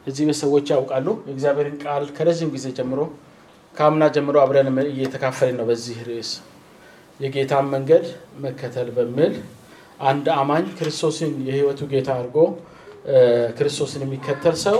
እዚህ ቤት ሰዎች ያውቃሉ። የእግዚአብሔርን ቃል ከረዥም ጊዜ ጀምሮ ከአምና ጀምሮ አብረን እየተካፈልን ነው። በዚህ ርዕስ የጌታን መንገድ መከተል በሚል አንድ አማኝ ክርስቶስን የሕይወቱ ጌታ አድርጎ ክርስቶስን የሚከተል ሰው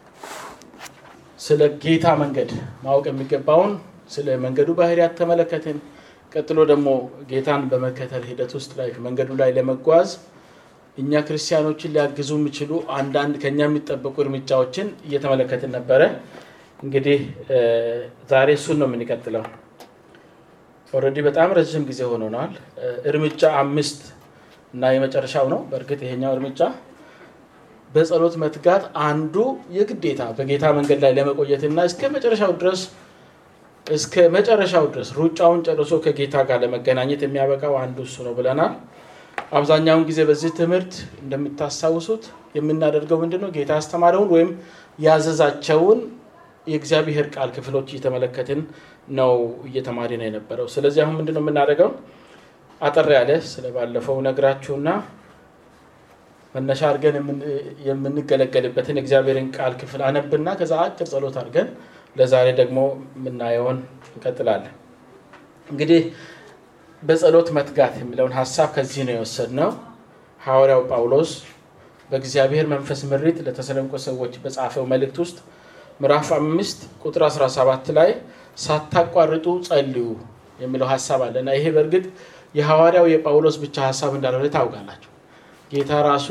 ስለ ጌታ መንገድ ማወቅ የሚገባውን ስለ መንገዱ ባህሪያት ተመለከትን። ቀጥሎ ደግሞ ጌታን በመከተል ሂደት ውስጥ ላይ መንገዱ ላይ ለመጓዝ እኛ ክርስቲያኖችን ሊያግዙ የሚችሉ አንዳንድ ከኛ የሚጠበቁ እርምጃዎችን እየተመለከትን ነበረ። እንግዲህ ዛሬ እሱን ነው የምንቀጥለው። ኦልሬዲ በጣም ረዥም ጊዜ ሆኖናል። እርምጃ አምስት እና የመጨረሻው ነው። በእርግጥ ይሄኛው እርምጃ በጸሎት መትጋት አንዱ የግዴታ በጌታ መንገድ ላይ ለመቆየትና እስከ መጨረሻው ድረስ እስከ መጨረሻው ድረስ ሩጫውን ጨርሶ ከጌታ ጋር ለመገናኘት የሚያበቃው አንዱ እሱ ነው ብለናል። አብዛኛውን ጊዜ በዚህ ትምህርት እንደምታስታውሱት የምናደርገው ምንድን ነው? ጌታ ያስተማረውን ወይም ያዘዛቸውን የእግዚአብሔር ቃል ክፍሎች እየተመለከትን ነው እየተማሪ ነው የነበረው። ስለዚህ አሁን ምንድን ነው የምናደርገው? አጠር ያለ ስለ ባለፈው ነግራችሁና መነሻ አድርገን የምንገለገልበትን የእግዚአብሔርን ቃል ክፍል አነብና ከዛ አጭር ጸሎት አድርገን ለዛሬ ደግሞ የምናየውን እንቀጥላለን። እንግዲህ በጸሎት መትጋት የሚለውን ሀሳብ ከዚህ ነው የወሰድነው። ሐዋርያው ጳውሎስ በእግዚአብሔር መንፈስ ምሪት ለተሰሎንቄ ሰዎች በጻፈው መልእክት ውስጥ ምዕራፍ አምስት ቁጥር 17 ላይ ሳታቋርጡ ጸልዩ የሚለው ሀሳብ አለ እና ይሄ በእርግጥ የሐዋርያው የጳውሎስ ብቻ ሀሳብ እንዳልሆነ ታውቃላችሁ። ጌታ ራሱ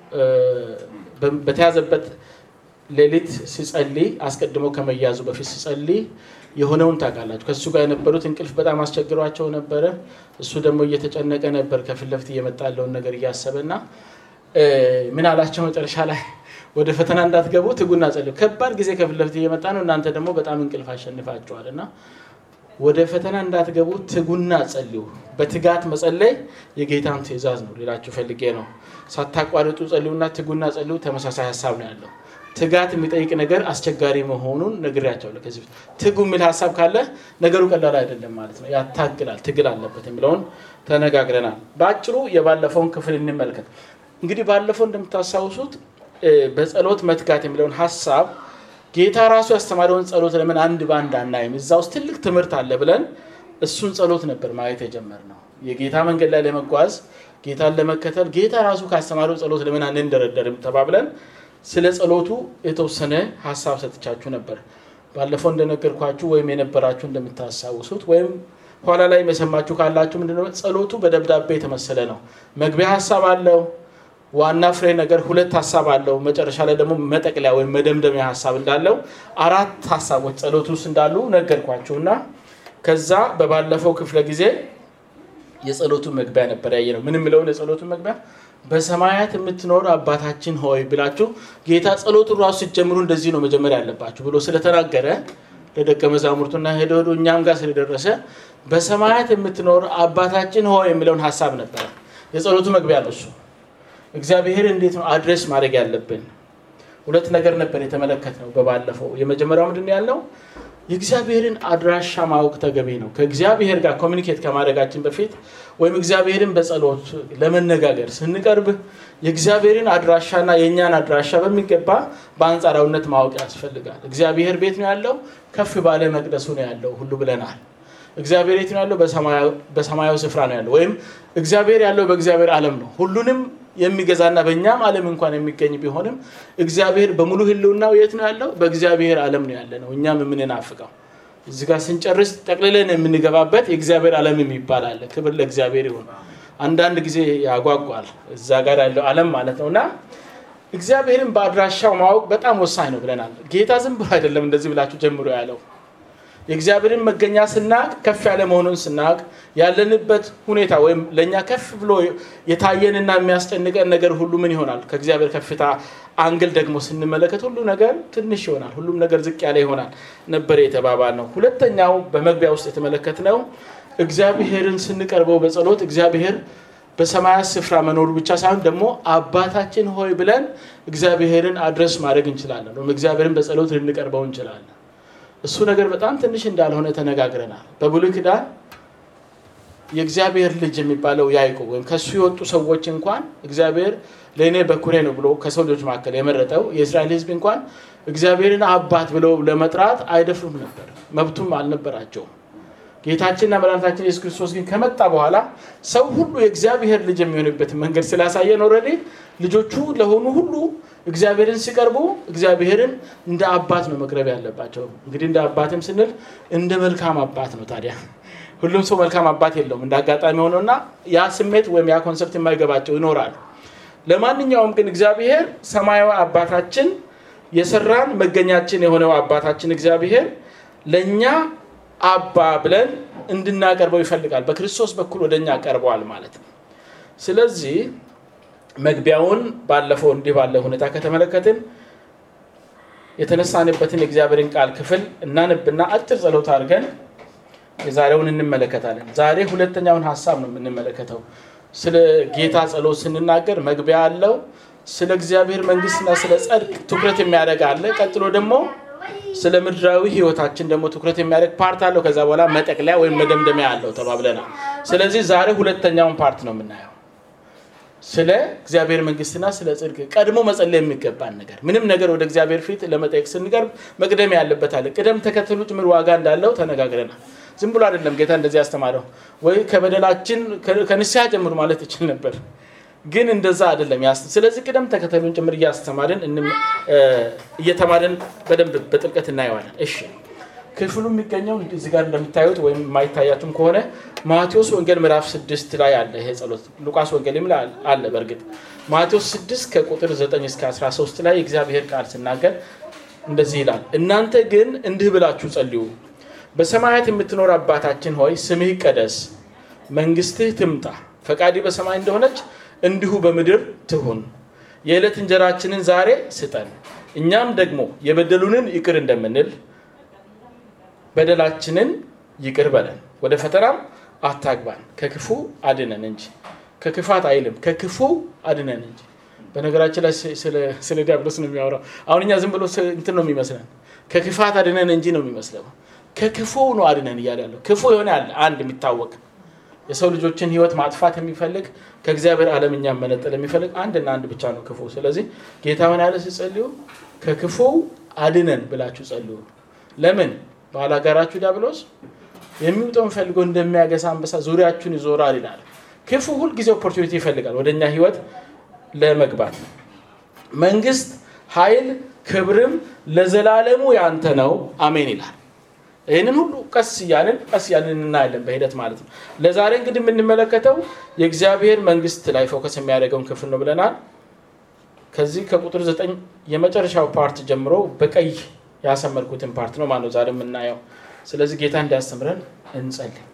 በተያዘበት ሌሊት ሲጸልይ አስቀድሞ ከመያዙ በፊት ሲጸልይ የሆነውን ታውቃላችሁ። ከእሱ ጋር የነበሩት እንቅልፍ በጣም አስቸግሯቸው ነበረ። እሱ ደግሞ እየተጨነቀ ነበር ከፊት ለፊት እየመጣ ያለውን ነገር እያሰበ እና ምን አላቸው መጨረሻ ላይ ወደ ፈተና እንዳትገቡ ትጉና ጸልዩ። ከባድ ጊዜ ከፊት ለፊት እየመጣ ነው፣ እናንተ ደግሞ በጣም እንቅልፍ አሸንፋቸዋል እና ወደ ፈተና እንዳትገቡ ትጉና ጸልዩ። በትጋት መጸለይ የጌታን ትእዛዝ ነው ሌላችሁ ፈልጌ ነው። ሳታቋርጡ ጸልዩና ትጉና ጸልዩ ተመሳሳይ ሀሳብ ነው ያለው። ትጋት የሚጠይቅ ነገር አስቸጋሪ መሆኑን ነግሬያቸዋለሁ። ከዚህ በፊት ትጉ የሚል ሀሳብ ካለ ነገሩ ቀላል አይደለም ማለት ነው። ያታግላል፣ ትግል አለበት የሚለውን ተነጋግረናል። በአጭሩ የባለፈውን ክፍል እንመልከት። እንግዲህ ባለፈው እንደምታስታውሱት በጸሎት መትጋት የሚለውን ሀሳብ ጌታ ራሱ ያስተማረውን ጸሎት ለምን አንድ በአንድ አናይም? እዛ ውስጥ ትልቅ ትምህርት አለ ብለን እሱን ጸሎት ነበር ማየት የጀመርነው። የጌታ መንገድ ላይ ለመጓዝ ጌታን ለመከተል ጌታ ራሱ ካስተማረው ጸሎት ለምን አንንደረደርም ተባብለን ስለ ጸሎቱ የተወሰነ ሀሳብ ሰጥቻችሁ ነበር። ባለፈው እንደነገርኳችሁ ወይም የነበራችሁ እንደምታስታውሱት ወይም ኋላ ላይ የሰማችሁ ካላችሁ ምንድነው ጸሎቱ በደብዳቤ የተመሰለ ነው። መግቢያ ሀሳብ አለው። ዋና ፍሬ ነገር ሁለት ሀሳብ አለው። መጨረሻ ላይ ደግሞ መጠቅለያ ወይም መደምደሚያ ሀሳብ እንዳለው አራት ሀሳቦች ጸሎቱ ውስጥ እንዳሉ ነገርኳችሁ እና ከዛ በባለፈው ክፍለ ጊዜ የጸሎቱ መግቢያ ነበር ያየ ነው። ምን የሚለውን የጸሎቱ መግቢያ በሰማያት የምትኖር አባታችን ሆይ ብላችሁ ጌታ ጸሎቱን ራሱ ሲጀምሩ እንደዚህ ነው መጀመሪያ ያለባችሁ ብሎ ስለተናገረ ለደቀ መዛሙርቱና ሄደ ሄዶ እኛም ጋር ስለደረሰ በሰማያት የምትኖር አባታችን ሆይ የሚለውን ሀሳብ ነበረ የጸሎቱ መግቢያ ነው እሱ። እግዚአብሔር እንዴት ነው አድሬስ ማድረግ ያለብን? ሁለት ነገር ነበር የተመለከትነው በባለፈው። የመጀመሪያው ምንድን ነው ያለው? የእግዚአብሔርን አድራሻ ማወቅ ተገቢ ነው። ከእግዚአብሔር ጋር ኮሚኒኬት ከማድረጋችን በፊት ወይም እግዚአብሔርን በጸሎት ለመነጋገር ስንቀርብ የእግዚአብሔርን አድራሻና የእኛን አድራሻ በሚገባ በአንጻራዊነት ማወቅ ያስፈልጋል። እግዚአብሔር ቤት ነው ያለው፣ ከፍ ባለ መቅደሱ ነው ያለው ሁሉ ብለናል። እግዚአብሔር የት ነው ያለው? በሰማያዊ ስፍራ ነው ያለው። ወይም እግዚአብሔር ያለው በእግዚአብሔር ዓለም ነው ሁሉንም የሚገዛና በእኛም ዓለም እንኳን የሚገኝ ቢሆንም እግዚአብሔር በሙሉ ሕልውናው የት ነው ያለው? በእግዚአብሔር ዓለም ነው ያለ ነው። እኛም የምንናፍቀው እዚህ ጋር ስንጨርስ ጠቅልለን የምንገባበት የእግዚአብሔር ዓለም የሚባል አለ። ክብር ለእግዚአብሔር ይሁን። አንዳንድ ጊዜ ያጓጓል እዛ ጋር ያለው ዓለም ማለት ነው እና እግዚአብሔርን በአድራሻው ማወቅ በጣም ወሳኝ ነው ብለናል። ጌታ ዝም ብሎ አይደለም እንደዚህ ብላችሁ ጀምሮ ያለው የእግዚአብሔርን መገኛ ስናቅ ከፍ ያለ መሆኑን ስናቅ ያለንበት ሁኔታ ወይም ለእኛ ከፍ ብሎ የታየንና የሚያስጨንቀን ነገር ሁሉ ምን ይሆናል? ከእግዚአብሔር ከፍታ አንግል ደግሞ ስንመለከት ሁሉ ነገር ትንሽ ይሆናል። ሁሉም ነገር ዝቅ ያለ ይሆናል ነበር የተባባል ነው። ሁለተኛው በመግቢያ ውስጥ የተመለከትነው እግዚአብሔርን ስንቀርበው በጸሎት እግዚአብሔር በሰማያት ስፍራ መኖሩ ብቻ ሳይሆን ደግሞ አባታችን ሆይ ብለን እግዚአብሔርን አድረስ ማድረግ እንችላለን። ወይም እግዚአብሔርን በጸሎት ልንቀርበው እንችላለን። እሱ ነገር በጣም ትንሽ እንዳልሆነ ተነጋግረናል። በብሉይ ኪዳን የእግዚአብሔር ልጅ የሚባለው ያዕቆብ ወይም ከእሱ የወጡ ሰዎች እንኳን እግዚአብሔር ለእኔ በኩሬ ነው ብሎ ከሰው ልጆች መካከል የመረጠው የእስራኤል ሕዝብ እንኳን እግዚአብሔርን አባት ብለው ለመጥራት አይደፍሩም ነበር፣ መብቱም አልነበራቸውም። ጌታችንና መድኃኒታችን ኢየሱስ ክርስቶስ ግን ከመጣ በኋላ ሰው ሁሉ የእግዚአብሔር ልጅ የሚሆንበትን መንገድ ስላሳየን ኦልሬዲ ልጆቹ ለሆኑ ሁሉ እግዚአብሔርን ሲቀርቡ እግዚአብሔርን እንደ አባት ነው መቅረብ ያለባቸው። እንግዲህ እንደ አባትም ስንል እንደ መልካም አባት ነው። ታዲያ ሁሉም ሰው መልካም አባት የለውም። እንደ አጋጣሚ ሆነውና ያ ስሜት ወይም ያ ኮንሰፕት የማይገባቸው ይኖራሉ። ለማንኛውም ግን እግዚአብሔር ሰማያዊ አባታችን የሰራን መገኛችን የሆነው አባታችን እግዚአብሔር ለእኛ አባ ብለን እንድናቀርበው ይፈልጋል። በክርስቶስ በኩል ወደ እኛ ቀርበዋል ማለት ነው። ስለዚህ መግቢያውን ባለፈው እንዲህ ባለ ሁኔታ ከተመለከትን የተነሳንበትን የእግዚአብሔርን ቃል ክፍል እናንብና አጭር ጸሎት አድርገን የዛሬውን እንመለከታለን። ዛሬ ሁለተኛውን ሀሳብ ነው የምንመለከተው። ስለ ጌታ ጸሎት ስንናገር መግቢያ አለው። ስለ እግዚአብሔር መንግስትና ስለ ጸድቅ ትኩረት የሚያደርግ አለ። ቀጥሎ ደግሞ ስለ ምድራዊ ህይወታችን ደግሞ ትኩረት የሚያደርግ ፓርት አለው። ከዛ በኋላ መጠቅለያ ወይም መደምደሚያ አለው ተባብለናል። ስለዚህ ዛሬ ሁለተኛውን ፓርት ነው የምናየው። ስለ እግዚአብሔር መንግስትና ስለ ጽድቅ ቀድሞ መጸለይ የሚገባን ነገር ምንም ነገር ወደ እግዚአብሔር ፊት ለመጠየቅ ስንቀርብ መቅደም ያለበት አለ። ቅደም ተከተሉ ጭምር ዋጋ እንዳለው ተነጋግረናል። ዝም ብሎ አይደለም ጌታ እንደዚህ ያስተማረው። ወይ ከበደላችን ከንስሐ ጀምሩ ማለት ይችል ነበር፣ ግን እንደዛ አይደለም። ስለዚህ ቅደም ተከተሉን ጭምር እያስተማርን እየተማርን በደንብ በጥልቀት እናየዋለን። እሺ ክፍሉ የሚገኘው እዚህ ጋር እንደምታዩት ወይም የማይታያችሁም ከሆነ ማቴዎስ ወንጌል ምዕራፍ ስድስት ላይ አለ ይሄ ጸሎት። ሉቃስ ወንጌልም ላይ አለ። በእርግጥ ማቴዎስ ስድስት ከቁጥር 9 እስከ 13 ላይ እግዚአብሔር ቃል ሲናገር እንደዚህ ይላል፣ እናንተ ግን እንዲህ ብላችሁ ጸልዩ በሰማያት የምትኖር አባታችን ሆይ ስምህ ይቀደስ፣ መንግስትህ ትምጣ፣ ፈቃዲ በሰማይ እንደሆነች እንዲሁ በምድር ትሁን። የዕለት እንጀራችንን ዛሬ ስጠን፣ እኛም ደግሞ የበደሉንን ይቅር እንደምንል በደላችንን ይቅር በለን፣ ወደ ፈተናም አታግባን፣ ከክፉ አድነን እንጂ ከክፋት አይልም፣ ከክፉ አድነን እንጂ። በነገራችን ላይ ስለ ዲያብሎስ ነው የሚያወራው። አሁን እኛ ዝም ብሎ እንትን ነው የሚመስለን፣ ከክፋት አድነን እንጂ ነው የሚመስለው ከክፉ ነው አድነን እያለ ያለው ክፉ የሆነ ያለ አንድ የሚታወቅ የሰው ልጆችን ህይወት ማጥፋት የሚፈልግ ከእግዚአብሔር ዓለም እኛን መነጠል የሚፈልግ አንድና አንድ ብቻ ነው ክፉ። ስለዚህ ጌታ ሆን ያለ ሲጸልዩ ከክፉ አድነን ብላችሁ ጸልዩ። ለምን ባላጋራችሁ ዲያብሎስ የሚውጠውን ፈልገው እንደሚያገሳ አንበሳ ዙሪያችሁን ይዞራል ይላል። ክፉ ሁልጊዜ ኦፖርቹኒቲ ይፈልጋል ወደ እኛ ህይወት ለመግባት። መንግስት፣ ኃይል፣ ክብርም ለዘላለሙ ያንተ ነው አሜን ይላል። ይህንን ሁሉ ቀስ እያልን ቀስ እያልን እናያለን በሂደት ማለት ነው። ለዛሬ እንግዲህ የምንመለከተው የእግዚአብሔር መንግስት ላይ ፎከስ የሚያደርገውን ክፍል ነው ብለናል። ከዚህ ከቁጥር ዘጠኝ የመጨረሻው ፓርት ጀምሮ በቀይ ያሰመርኩትን ፓርት ነው ማለት ነው ዛሬ የምናየው። ስለዚህ ጌታ እንዲያስተምረን እንጸልይ።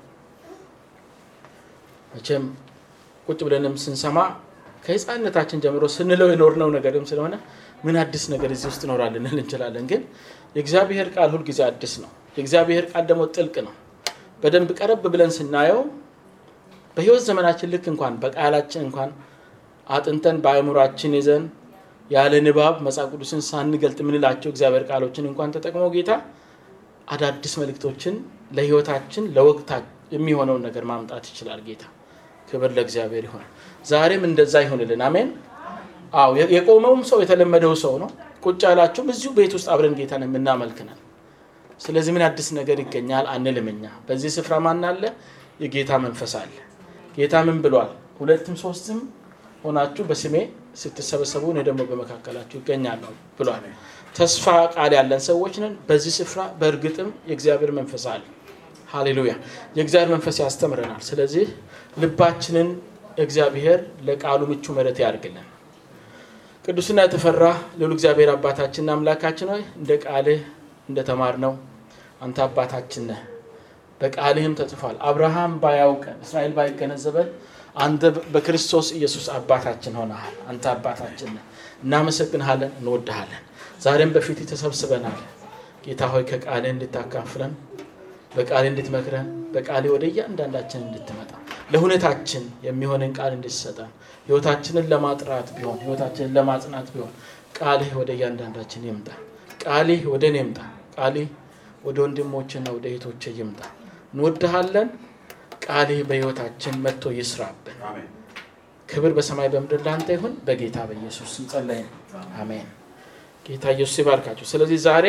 መቼም ቁጭ ብለንም ስንሰማ ከህፃነታችን ጀምሮ ስንለው የኖርነው ነገርም ስለሆነ ምን አዲስ ነገር እዚህ ውስጥ እኖራል ልንል እንችላለን። ግን የእግዚአብሔር ቃል ሁልጊዜ አዲስ ነው። የእግዚአብሔር ቃል ደግሞ ጥልቅ ነው። በደንብ ቀረብ ብለን ስናየው በህይወት ዘመናችን ልክ እንኳን በቃላችን እንኳን አጥንተን በአእምሯችን ይዘን ያለ ንባብ መጽሐፍ ቅዱስን ሳንገልጥ የምንላቸው እግዚአብሔር ቃሎችን እንኳን ተጠቅሞ ጌታ አዳዲስ መልእክቶችን ለህይወታችን ለወቅታ የሚሆነውን ነገር ማምጣት ይችላል። ጌታ ክብር ለእግዚአብሔር ይሆን። ዛሬም እንደዛ ይሆንልን። አሜን። አዎ የቆመውም ሰው የተለመደው ሰው ነው። ቁጭ ያላችሁም እዚሁ ቤት ውስጥ አብረን ጌታን የምናመልክነን። ስለዚህ ምን አዲስ ነገር ይገኛል አንልም። እኛ በዚህ ስፍራ ማን አለ? የጌታ መንፈስ አለ። ጌታ ምን ብሏል? ሁለትም ሶስትም ሆናችሁ በስሜ ስትሰበሰቡ እኔ ደግሞ በመካከላችሁ ይገኛለሁ ብሏል። ተስፋ ቃል ያለን ሰዎች ነን። በዚህ ስፍራ በእርግጥም የእግዚአብሔር መንፈስ አለ። ሃሌሉያ! የእግዚአብሔር መንፈስ ያስተምረናል። ስለዚህ ልባችንን እግዚአብሔር ለቃሉ ምቹ መሬት ያድርግልን። ቅዱስና የተፈራ ልዑል እግዚአብሔር አባታችንና አምላካችን ሆይ እንደ ቃልህ እንደተማርነው አንተ አባታችን ነህ። በቃልህም ተጽፏል። አብርሃም ባያውቀን እስራኤል ባይገነዘበን አንተ በክርስቶስ ኢየሱስ አባታችን ሆነሃል። አንተ አባታችን ነህ። እናመሰግንሃለን፣ እንወድሃለን። ዛሬም በፊት ተሰብስበናል። ጌታ ሆይ ከቃልህ እንድታካፍለን፣ በቃልህ እንድትመክረን፣ በቃልህ ወደ እያንዳንዳችን እንድትመጣ ለሁኔታችን የሚሆንን ቃል እንድትሰጠን ህይወታችንን ለማጥራት ቢሆን ህይወታችንን ለማጽናት ቢሆን ቃልህ ወደ እያንዳንዳችን ይምጣ። ቃልህ ወደ እኔ ይምጣ። ቃልህ ወደ ወንድሞችና ወደ እህቶቼ ይምጣ። እንወድሃለን። ቃልህ በሕይወታችን መጥቶ ይስራብን። ክብር በሰማይ በምድር ላንተ ይሁን። በጌታ በኢየሱስ ስም ጸለይን፣ አሜን። ጌታ ኢየሱስ ይባርካችሁ። ስለዚህ ዛሬ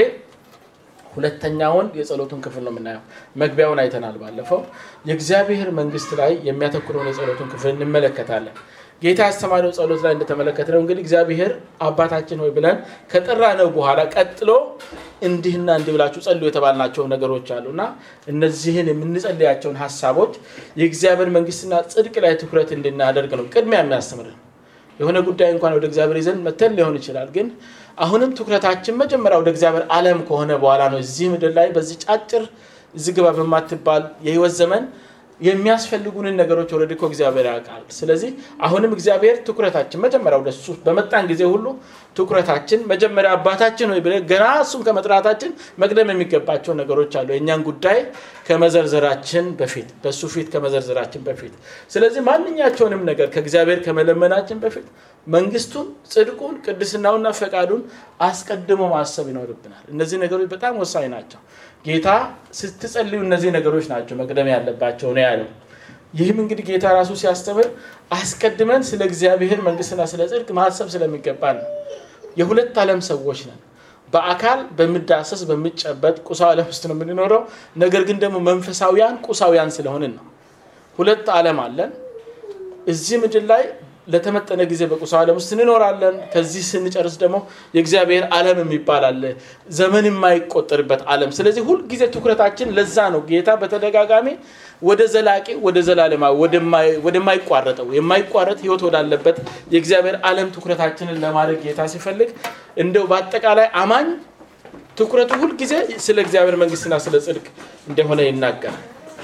ሁለተኛውን የጸሎቱን ክፍል ነው የምናየው። መግቢያውን አይተናል ባለፈው። የእግዚአብሔር መንግስት ላይ የሚያተኩረውን የጸሎቱን ክፍል እንመለከታለን። ጌታ ያስተማረው ጸሎት ላይ እንደተመለከትነው እንግዲህ እግዚአብሔር አባታችን ሆይ ብለን ከጠራ ነው በኋላ ቀጥሎ እንዲህና እንዲህ ብላችሁ ጸልዩ የተባልናቸው ነገሮች አሉ እና እነዚህን የምንጸልያቸውን ሀሳቦች የእግዚአብሔር መንግስትና ጽድቅ ላይ ትኩረት እንድናደርግ ነው ቅድሚያ የሚያስተምርን። የሆነ ጉዳይ እንኳን ወደ እግዚአብሔር ይዘን መተን ሊሆን ይችላል ግን አሁንም ትኩረታችን መጀመሪያ ወደ እግዚአብሔር ዓለም ከሆነ በኋላ ነው እዚህ ምድር ላይ በዚህ ጫጭር እዚህ ግባ በማትባል የህይወት ዘመን የሚያስፈልጉንን ነገሮች ወረድ እኮ እግዚአብሔር ያውቃል። ስለዚህ አሁንም እግዚአብሔር ትኩረታችን መጀመሪያ ወደ እሱ በመጣን ጊዜ ሁሉ ትኩረታችን መጀመሪያ አባታችን ወይ ብለን ገና እሱን ከመጥራታችን መቅደም የሚገባቸው ነገሮች አሉ። የእኛን ጉዳይ ከመዘርዘራችን በፊት በእሱ ፊት ከመዘርዘራችን በፊት ስለዚህ ማንኛቸውንም ነገር ከእግዚአብሔር ከመለመናችን በፊት መንግስቱን፣ ጽድቁን፣ ቅድስናውና ፈቃዱን አስቀድሞ ማሰብ ይኖርብናል። እነዚህ ነገሮች በጣም ወሳኝ ናቸው። ጌታ ስትጸልዩ እነዚህ ነገሮች ናቸው መቅደም ያለባቸው ነው ያለው። ይህም እንግዲህ ጌታ ራሱ ሲያስተምር አስቀድመን ስለ እግዚአብሔር መንግስትና ስለ ጽድቅ ማሰብ ስለሚገባ ነው። የሁለት ዓለም ሰዎች ነን። በአካል በሚዳሰስ በሚጨበጥ ቁሳዊ ዓለም ውስጥ ነው የምንኖረው። ነገር ግን ደግሞ መንፈሳዊያን ቁሳዊያን ስለሆንን ነው። ሁለት ዓለም አለን። እዚህ ምድር ላይ ለተመጠነ ጊዜ በቁሳዊ ዓለም ውስጥ እንኖራለን። ከዚህ ስንጨርስ ደግሞ የእግዚአብሔር ዓለም የሚባል አለ፣ ዘመን የማይቆጠርበት ዓለም። ስለዚህ ሁልጊዜ ትኩረታችን ለዛ ነው። ጌታ በተደጋጋሚ ወደ ዘላቂ ወደ ዘላለማዊ ወደማይቋረጠው የማይቋረጥ ህይወት ወዳለበት የእግዚአብሔር ዓለም ትኩረታችንን ለማድረግ ጌታ ሲፈልግ እንደው በአጠቃላይ አማኝ ትኩረቱ ሁልጊዜ ስለ እግዚአብሔር መንግስትና ስለ ጽድቅ እንደሆነ ይናገራል።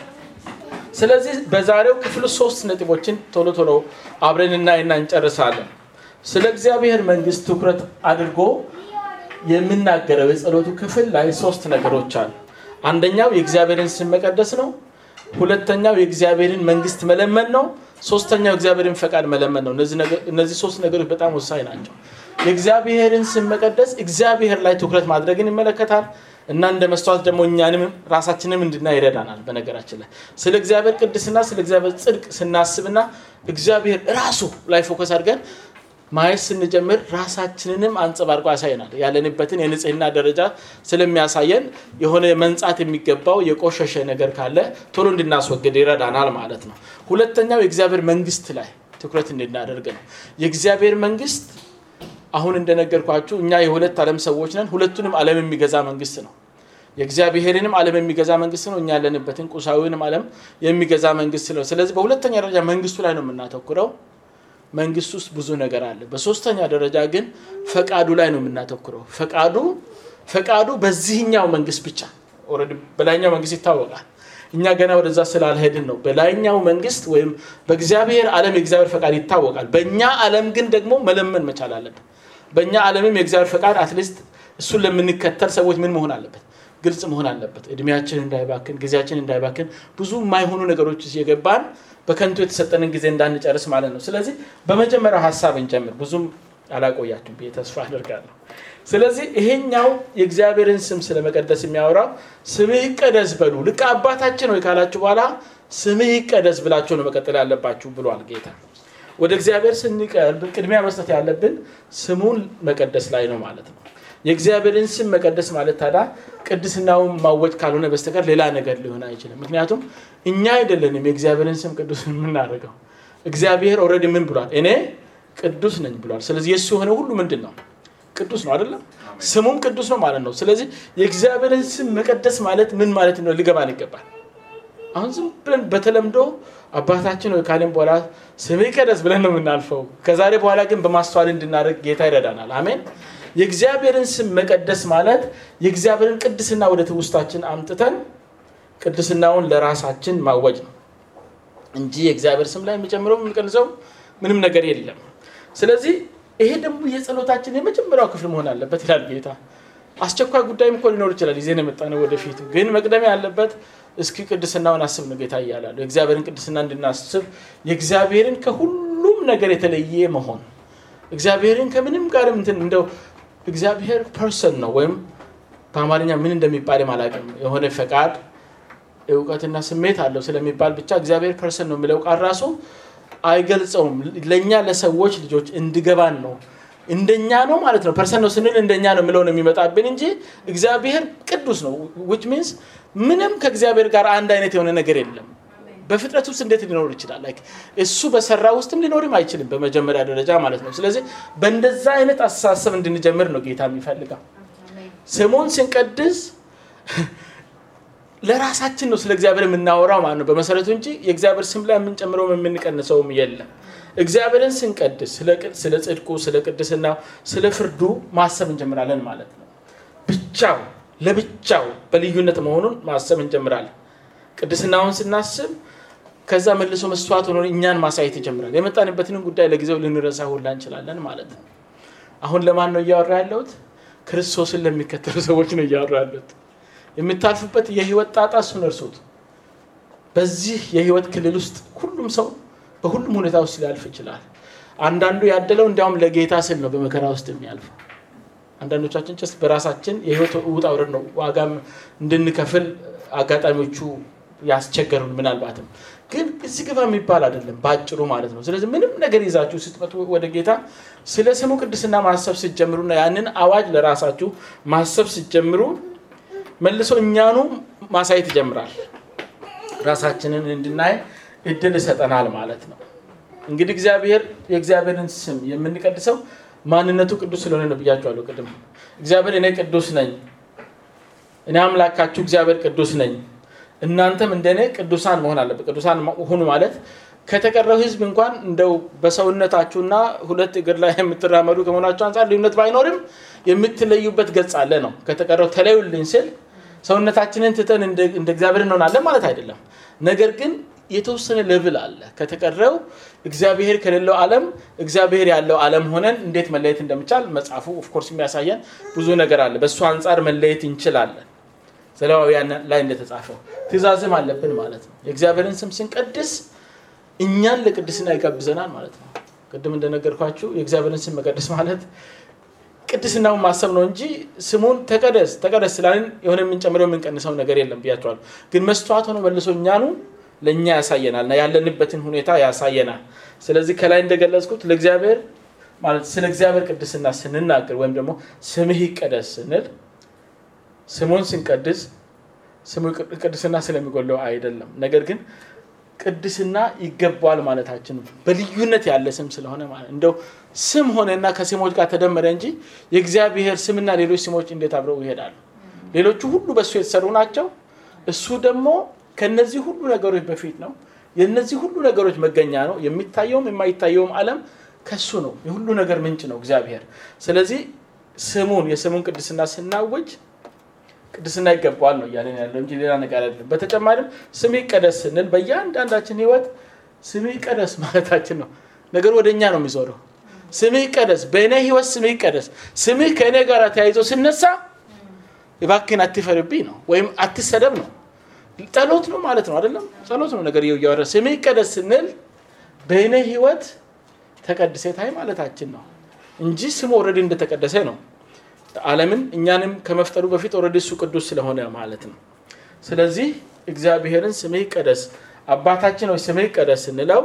ስለዚህ በዛሬው ክፍል ሶስት ነጥቦችን ቶሎ ቶሎ አብረን እናይና እንጨርሳለን። ስለ እግዚአብሔር መንግስት ትኩረት አድርጎ የምናገረው የጸሎቱ ክፍል ላይ ሶስት ነገሮች አሉ። አንደኛው የእግዚአብሔርን ስም መቀደስ ነው። ሁለተኛው የእግዚአብሔርን መንግስት መለመን ነው። ሶስተኛው የእግዚአብሔርን ፈቃድ መለመን ነው። እነዚህ ሶስት ነገሮች በጣም ወሳኝ ናቸው። የእግዚአብሔርን ስም መቀደስ እግዚአብሔር ላይ ትኩረት ማድረግን ይመለከታል እና እንደ መስተዋት ደግሞ እኛንም ራሳችንም እንድና ይረዳናል። በነገራችን ላይ ስለ እግዚአብሔር ቅድስና ስለ እግዚአብሔር ጽድቅ ስናስብና እግዚአብሔር ራሱ ላይ ፎከስ አድርገን ማየት ስንጀምር ራሳችንንም አንጸባርቆ ያሳየናል። ያለንበትን የንጽህና ደረጃ ስለሚያሳየን የሆነ መንጻት የሚገባው የቆሸሸ ነገር ካለ ቶሎ እንድናስወግድ ይረዳናል ማለት ነው። ሁለተኛው የእግዚአብሔር መንግስት ላይ ትኩረት እንድናደርግ ነው። የእግዚአብሔር መንግስት አሁን እንደነገርኳችሁ እኛ የሁለት ዓለም ሰዎች ነን። ሁለቱንም ዓለም የሚገዛ መንግስት ነው። የእግዚአብሔርንም ዓለም የሚገዛ መንግስት ነው። እኛ ያለንበትን ቁሳዊንም ዓለም የሚገዛ መንግስት ነው። ስለዚህ በሁለተኛ ደረጃ መንግስቱ ላይ ነው የምናተኩረው። መንግስት ውስጥ ብዙ ነገር አለ። በሶስተኛ ደረጃ ግን ፈቃዱ ላይ ነው የምናተኩረው። ፈቃዱ ፈቃዱ በዚህኛው መንግስት ብቻ ኦልሬዲ በላይኛው መንግስት ይታወቃል። እኛ ገና ወደዛ ስላልሄድን ነው። በላይኛው መንግስት ወይም በእግዚአብሔር ዓለም የእግዚአብሔር ፈቃድ ይታወቃል። በእኛ ዓለም ግን ደግሞ መለመን መቻል አለብን። በእኛ ዓለምም የእግዚአብሔር ፈቃድ አትሊስት እሱን ለምንከተል ሰዎች ምን መሆን አለበት? ግልጽ መሆን አለበት። እድሜያችን እንዳይባክን፣ ጊዜያችን እንዳይባክን ብዙ የማይሆኑ ነገሮች የገባን በከንቱ የተሰጠንን ጊዜ እንዳንጨርስ ማለት ነው። ስለዚህ በመጀመሪያው ሀሳብ እንጀምር። ብዙም አላቆያችሁ ብዬ ተስፋ አደርጋለሁ። ስለዚህ ይሄኛው የእግዚአብሔርን ስም ስለመቀደስ የሚያወራው ስምህ ይቀደስ በሉ ልክ አባታችን ወይ ካላችሁ በኋላ ስምህ ይቀደስ ብላችሁ ነው መቀጠል ያለባችሁ ብሏል ጌታ። ወደ እግዚአብሔር ስንቀርብ ቅድሚያ መስጠት ያለብን ስሙን መቀደስ ላይ ነው ማለት ነው። የእግዚአብሔርን ስም መቀደስ ማለት ታዲያ ቅድስናውን ማወጅ ካልሆነ በስተቀር ሌላ ነገር ሊሆን አይችልም። ምክንያቱም እኛ አይደለንም የእግዚአብሔርን ስም ቅዱስ የምናደርገው። እግዚአብሔር ኦልሬዲ ምን ብሏል? እኔ ቅዱስ ነኝ ብሏል። ስለዚህ የእሱ የሆነ ሁሉ ምንድን ነው? ቅዱስ ነው አይደለም? ስሙም ቅዱስ ነው ማለት ነው። ስለዚህ የእግዚአብሔርን ስም መቀደስ ማለት ምን ማለት ነው ሊገባን ይገባል። አሁን ዝም ብለን በተለምዶ አባታችን ወይ ካለን በኋላ ስም ይቀደስ ብለን ነው የምናልፈው። ከዛሬ በኋላ ግን በማስተዋል እንድናደርግ ጌታ ይረዳናል። አሜን። የእግዚአብሔርን ስም መቀደስ ማለት የእግዚአብሔርን ቅድስና ወደ ትውስታችን አምጥተን ቅድስናውን ለራሳችን ማወጅ ነው እንጂ የእግዚአብሔር ስም ላይ የሚጨምረው የሚቀንሰው ምንም ነገር የለም። ስለዚህ ይሄ ደግሞ የጸሎታችን የመጀመሪያው ክፍል መሆን አለበት ይላል ጌታ። አስቸኳይ ጉዳይም እኮ ሊኖር ይችላል ይዜን የመጣ ነው ወደፊቱ። ግን መቅደም ያለበት እስኪ ቅድስናውን አስብ ነው ጌታ እያላሉ የእግዚአብሔርን ቅድስና እንድናስብ የእግዚአብሔርን ከሁሉም ነገር የተለየ መሆን እግዚአብሔርን ከምንም ጋር እንትን እንደው እግዚአብሔር ፐርሰን ነው ወይም በአማርኛ ምን እንደሚባል አላውቅም። የሆነ ፈቃድ እውቀትና ስሜት አለው ስለሚባል ብቻ እግዚአብሔር ፐርሰን ነው የሚለው ቃል ራሱ አይገልጸውም። ለእኛ ለሰዎች ልጆች እንዲገባን ነው እንደኛ ነው ማለት ነው። ፐርሰን ነው ስንል እንደኛ ነው የሚለው ነው የሚመጣብን እንጂ እግዚአብሔር ቅዱስ ነው። ዊች ሚንስ ምንም ከእግዚአብሔር ጋር አንድ አይነት የሆነ ነገር የለም። በፍጥረት ውስጥ እንዴት ሊኖር ይችላል? ላይክ እሱ በሰራ ውስጥም ሊኖርም አይችልም በመጀመሪያ ደረጃ ማለት ነው። ስለዚህ በእንደዛ አይነት አስተሳሰብ እንድንጀምር ነው ጌታ የሚፈልገው። ስሙን ስንቀድስ ለራሳችን ነው ስለ እግዚአብሔር የምናወራው ማለት ነው በመሰረቱ እንጂ የእግዚአብሔር ስም ላይ የምንጨምረውም የምንቀንሰውም የለም። እግዚአብሔርን ስንቀድስ ስለ ጽድቁ፣ ስለ ቅድስናው፣ ስለ ፍርዱ ማሰብ እንጀምራለን ማለት ነው። ብቻው ለብቻው በልዩነት መሆኑን ማሰብ እንጀምራለን። ቅድስናውን ስናስብ ከዛ መልሶ መስዋዕት ሆኖ እኛን ማሳየት ይጀምራል። የመጣንበትንም ጉዳይ ለጊዜው ልንረሳ ሁላ እንችላለን ማለት ነው። አሁን ለማን ነው እያወራ ያለሁት? ክርስቶስን ለሚከተሉ ሰዎች ነው እያወራ ያለሁት። የምታልፉበት የህይወት ጣጣ እሱን እርሱት። በዚህ የህይወት ክልል ውስጥ ሁሉም ሰው በሁሉም ሁኔታ ውስጥ ሊያልፍ ይችላል። አንዳንዱ ያደለው እንዲያውም ለጌታ ስል ነው በመከራ ውስጥ የሚያልፈው። አንዳንዶቻችን ጭስ በራሳችን የህይወት ውጣ ውረድ ነው ዋጋም እንድንከፍል አጋጣሚዎቹ ያስቸገሩን ምናልባትም ግን እዚህ ግባ የሚባል አይደለም በአጭሩ ማለት ነው። ስለዚህ ምንም ነገር ይዛችሁ ስትመጡ ወደ ጌታ ስለ ስሙ ቅድስና ማሰብ ስትጀምሩና ያንን አዋጅ ለራሳችሁ ማሰብ ስትጀምሩ መልሶ እኛኑ ማሳየት ይጀምራል። ራሳችንን እንድናይ እድል ይሰጠናል ማለት ነው። እንግዲህ እግዚአብሔር የእግዚአብሔርን ስም የምንቀድሰው ማንነቱ ቅዱስ ስለሆነ ነው ብያቸዋለሁ ቅድም። እግዚአብሔር እኔ ቅዱስ ነኝ፣ እኔ አምላካችሁ እግዚአብሔር ቅዱስ ነኝ፣ እናንተም እንደኔ ቅዱሳን መሆን አለበት። ቅዱሳን ሁኑ ማለት ከተቀረው ሕዝብ እንኳን እንደው በሰውነታችሁና ሁለት እግር ላይ የምትራመዱ ከመሆናችሁ አንጻር ልዩነት ባይኖርም የምትለዩበት ገጽ አለ ነው። ከተቀረው ተለዩልኝ ስል ሰውነታችንን ትተን እንደ እግዚአብሔር እንሆናለን ማለት አይደለም። ነገር ግን የተወሰነ ሌቭል አለ። ከተቀረው እግዚአብሔር ከሌለው ዓለም እግዚአብሔር ያለው ዓለም ሆነን እንዴት መለየት እንደሚቻል መጽሐፉ ኦፍኮርስ የሚያሳየን ብዙ ነገር አለ። በእሱ አንጻር መለየት እንችላለን። ዘሌዋውያን ላይ እንደተጻፈው ትእዛዝም አለብን ማለት ነው። የእግዚአብሔርን ስም ስንቀድስ እኛን ለቅድስና ይጋብዘናል ማለት ነው። ቅድም እንደነገርኳችሁ የእግዚአብሔርን ስም መቀደስ ማለት ቅድስናውን ማሰብ ነው እንጂ ስሙን ተቀደስ ተቀደስ ስላልን የሆነ የምንጨምረው የምንቀንሰው ነገር የለም ብያቸዋል። ግን መስተዋት ሆኖ መልሶ እኛኑ ለእኛ ያሳየናል እና ያለንበትን ሁኔታ ያሳየናል። ስለዚህ ከላይ እንደገለጽኩት ለእግዚአብሔር ማለት ስለ እግዚአብሔር ቅድስና ስንናገር ወይም ደግሞ ስምህ ይቀደስ ስንል ስሙን ስንቀድስ ስሙ ቅድስና ስለሚጎለው አይደለም። ነገር ግን ቅድስና ይገባዋል ማለታችን በልዩነት ያለ ስም ስለሆነ ማለት እንደው ስም ሆነና ከስሞች ጋር ተደመረ እንጂ የእግዚአብሔር ስምና ሌሎች ስሞች እንዴት አብረው ይሄዳሉ? ሌሎቹ ሁሉ በእሱ የተሰሩ ናቸው። እሱ ደግሞ ከነዚህ ሁሉ ነገሮች በፊት ነው። የነዚህ ሁሉ ነገሮች መገኛ ነው። የሚታየውም የማይታየውም ዓለም ከሱ ነው። የሁሉ ነገር ምንጭ ነው እግዚአብሔር። ስለዚህ ስሙን የስሙን ቅድስና ስናውጅ ቅድስና ይገባዋል ነው እያለን ያለው እንጂ ሌላ ነገር አይደለም። በተጨማሪም ስም ይቀደስ ስንል በእያንዳንዳችን ሕይወት ስም ይቀደስ ማለታችን ነው። ነገር ወደ እኛ ነው የሚዞረው። ስም ይቀደስ፣ በእኔ ሕይወት ስም ይቀደስ። ስምህ ከእኔ ጋር ተያይዞ ስነሳ እባክህን አትፈርብኝ ነው ወይም አትሰደብ ነው። ጸሎት ነው ማለት ነው አይደለም? ጸሎት ነው ነገር እያወረ ስምህ ይቀደስ ስንል በእኔ ሕይወት ተቀድሴ ታይ ማለታችን ነው እንጂ ስሙ ኦልሬዲ እንደተቀደሰ ነው። ዓለምን እኛንም ከመፍጠሩ በፊት ኦልሬዲ እሱ ቅዱስ ስለሆነ ማለት ነው። ስለዚህ እግዚአብሔርን ስምህ ይቀደስ አባታችን ወይ ስምህ ይቀደስ ስንለው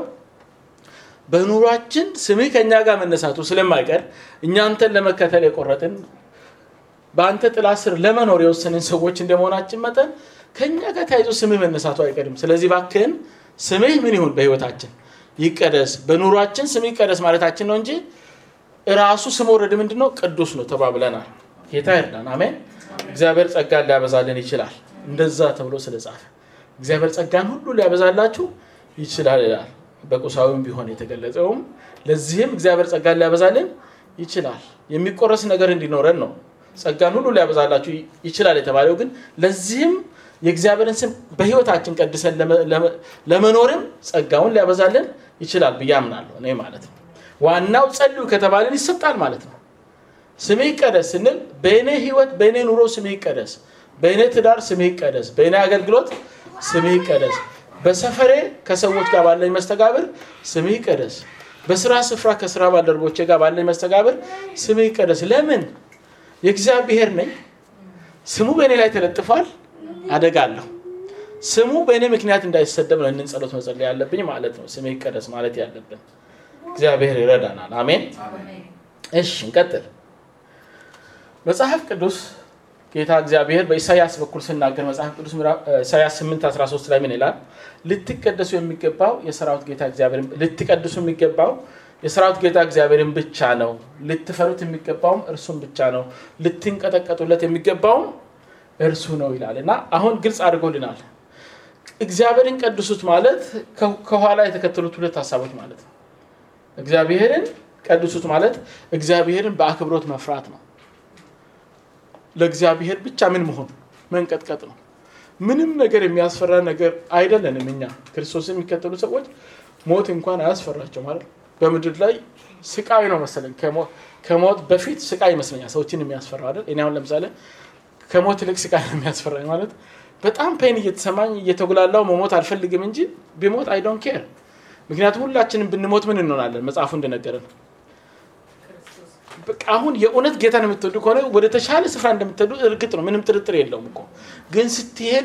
በኑሯችን ስምህ ከእኛ ጋር መነሳቱ ስለማይቀር እኛ አንተን ለመከተል የቆረጥን በአንተ ጥላ ስር ለመኖር የወሰንን ሰዎች እንደመሆናችን መጠን ከእኛ ጋር ተያይዞ ስምህ መነሳቱ አይቀርም። ስለዚህ እባክህን ስምህ ምን ይሁን በህይወታችን ይቀደስ፣ በኑሯችን ስምህ ይቀደስ ማለታችን ነው እንጂ እራሱ ስም ወረድ ምንድን ነው? ቅዱስ ነው ተባብለናል። ጌታ ይርዳን። አሜን። እግዚአብሔር ጸጋን ሊያበዛልን ይችላል። እንደዛ ተብሎ ስለጻፈ እግዚአብሔር ጸጋን ሁሉ ሊያበዛላችሁ ይችላል ይላል። በቁሳዊም ቢሆን የተገለጸውም ለዚህም እግዚአብሔር ጸጋን ሊያበዛልን ይችላል። የሚቆረስ ነገር እንዲኖረን ነው። ጸጋን ሁሉ ሊያበዛላችሁ ይችላል የተባለው ግን ለዚህም የእግዚአብሔርን ስም በህይወታችን ቀድሰን ለመኖርም ጸጋውን ሊያበዛልን ይችላል ብዬ አምናለሁ እኔ ማለት ነው። ዋናው ጸልዩ ከተባለን ይሰጣል ማለት ነው። ስሜ ይቀደስ ስንል በእኔ ህይወት በእኔ ኑሮ ስሜ ይቀደስ፣ በእኔ ትዳር ስሜ ይቀደስ፣ በእኔ አገልግሎት ስሜ ይቀደስ፣ በሰፈሬ ከሰዎች ጋር ባለኝ መስተጋብር ስሜ ይቀደስ፣ በስራ ስፍራ ከስራ ባልደረቦቼ ጋር ባለኝ መስተጋብር ስሜ ይቀደስ። ለምን? የእግዚአብሔር ነኝ። ስሙ በእኔ ላይ ተለጥፏል። አደጋለሁ። ስሙ በእኔ ምክንያት እንዳይሰደብ ነው እንን ጸሎት መጸለይ ያለብኝ ማለት ነው። ስሜ ይቀደስ ማለት ያለብን። እግዚአብሔር ይረዳናል። አሜን። እሺ እንቀጥል። መጽሐፍ ቅዱስ ጌታ እግዚአብሔር በኢሳያስ በኩል ስናገር መጽሐፍ ቅዱስ ኢሳያስ 8 13 ላይ ምን ይላል? ልትቀደሱ የሚገባው የሰራዊት ጌታ እግዚአብሔርን ልትቀድሱ የሚገባው የሰራዊት ጌታ እግዚአብሔርን ብቻ ነው። ልትፈሩት የሚገባውም እርሱን ብቻ ነው። ልትንቀጠቀጡለት የሚገባውም እርሱ ነው ይላል እና አሁን ግልጽ አድርጎልናል። እግዚአብሔርን ቀድሱት ማለት ከኋላ የተከተሉት ሁለት ሀሳቦች ማለት ነው። እግዚአብሔርን ቀድሱት ማለት እግዚአብሔርን በአክብሮት መፍራት ነው። ለእግዚአብሔር ብቻ ምን መሆን መንቀጥቀጥ ነው። ምንም ነገር የሚያስፈራ ነገር አይደለንም። እኛ ክርስቶስን የሚከተሉ ሰዎች ሞት እንኳን አያስፈራቸው ማለት በምድር ላይ ስቃይ ነው መሰለኝ። ከሞት በፊት ስቃይ ይመስለኛል ሰዎችን የሚያስፈራ አይደል? እኔ አሁን ለምሳሌ ከሞት ይልቅ ስቃይ ነው የሚያስፈራኝ ማለት በጣም ፔን እየተሰማኝ እየተጉላላው መሞት አልፈልግም እንጂ ቢሞት አይ ዶንት ኬር። ምክንያቱም ሁላችንም ብንሞት ምን እንሆናለን? መጽሐፉ እንደነገረን በቃ አሁን የእውነት ጌታን የምትወዱ ከሆነ ወደ ተሻለ ስፍራ እንደምትሄዱ እርግጥ ነው፣ ምንም ጥርጥር የለውም እኮ ግን ስትሄዱ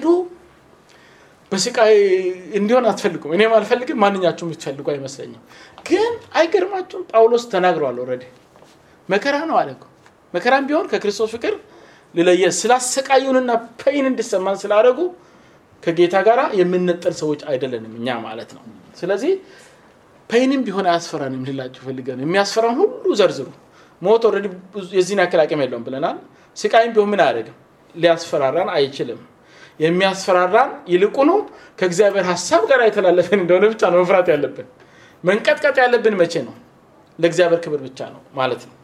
በስቃይ እንዲሆን አትፈልጉም። እኔም አልፈልግም፣ ማንኛችሁም የምትፈልጉ አይመስለኝም። ግን አይገርማችሁም? ጳውሎስ ተናግረዋል። ኦልሬዲ መከራ ነው አለ እኮ መከራም ቢሆን ከክርስቶስ ፍቅር ልለየ ስላሰቃዩንና ፔይን እንዲሰማን ስላደረጉ ከጌታ ጋር የምንነጠል ሰዎች አይደለንም እኛ ማለት ነው። ስለዚህ ፔይንም ቢሆን አያስፈራንም ልላችሁ ፈልገ ነው። የሚያስፈራን ሁሉ ዘርዝሩ። ሞት ኦልሬዲ የዚህን ያክል አቅም የለውም ብለናል። ስቃይም ቢሆን ምን አያደርግም፣ ሊያስፈራራን አይችልም። የሚያስፈራራን ይልቁኑ ከእግዚአብሔር ሀሳብ ጋር የተላለፈን እንደሆነ ብቻ ነው መፍራት ያለብን። መንቀጥቀጥ ያለብን መቼ ነው? ለእግዚአብሔር ክብር ብቻ ነው ማለት ነው።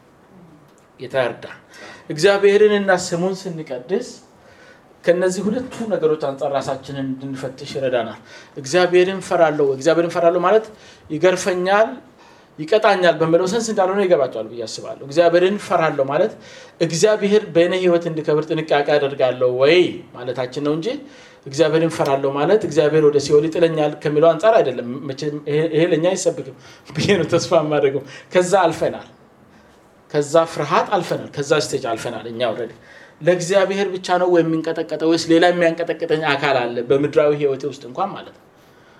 ጌታ ያርዳ። እግዚአብሔርንና ስሙን ስንቀድስ ከነዚህ ሁለቱ ነገሮች አንጻር ራሳችንን እንድንፈትሽ ይረዳናል። እግዚአብሔርን ፈራለሁ እግዚአብሔርን ፈራለሁ ማለት ይገርፈኛል፣ ይቀጣኛል በሚለው ሰንስ እንዳልሆነ ይገባቸዋል ብዬ አስባለሁ። እግዚአብሔርን ፈራለሁ ማለት እግዚአብሔር በእኔ ሕይወት እንዲከብር ጥንቃቄ አደርጋለሁ ወይ ማለታችን ነው እንጂ እግዚአብሔርን ፈራለሁ ማለት እግዚአብሔር ወደ ሲኦል ይጥለኛል ከሚለው አንጻር አይደለም። ይሄ ለእኛ አይሰብክም ብዬ ነው ተስፋ የማደርገው። ከዛ አልፈናል። ከዛ ፍርሃት አልፈናል። ከዛ ስቴጅ አልፈናል። እኛ ኦልሬዲ ለእግዚአብሔር ብቻ ነው ወይ የሚንቀጠቀጠው ወይስ ሌላ የሚያንቀጠቀጠኝ አካል አለ? በምድራዊ ህይወቴ ውስጥ እንኳን ማለት ነው።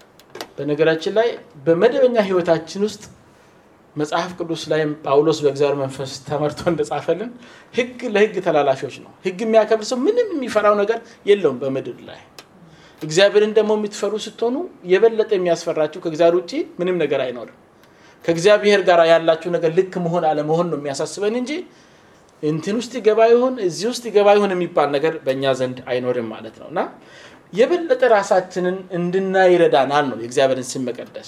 በነገራችን ላይ በመደበኛ ህይወታችን ውስጥ መጽሐፍ ቅዱስ ላይ ጳውሎስ በእግዚአብሔር መንፈስ ተመርቶ እንደጻፈልን ህግ ለህግ ተላላፊዎች ነው። ህግ የሚያከብር ሰው ምንም የሚፈራው ነገር የለውም በምድር ላይ። እግዚአብሔርን ደግሞ የምትፈሩ ስትሆኑ የበለጠ የሚያስፈራችሁ ከእግዚአብሔር ውጭ ምንም ነገር አይኖርም። ከእግዚአብሔር ጋር ያላችሁ ነገር ልክ መሆን አለመሆን ነው የሚያሳስበን እንጂ እንትን ውስጥ ይገባ ይሆን እዚህ ውስጥ ይገባ ይሆን የሚባል ነገር በእኛ ዘንድ አይኖርም ማለት ነው እና የበለጠ ራሳችንን እንድናይ ይረዳናል ነው የእግዚአብሔርን ስም መቀደስ።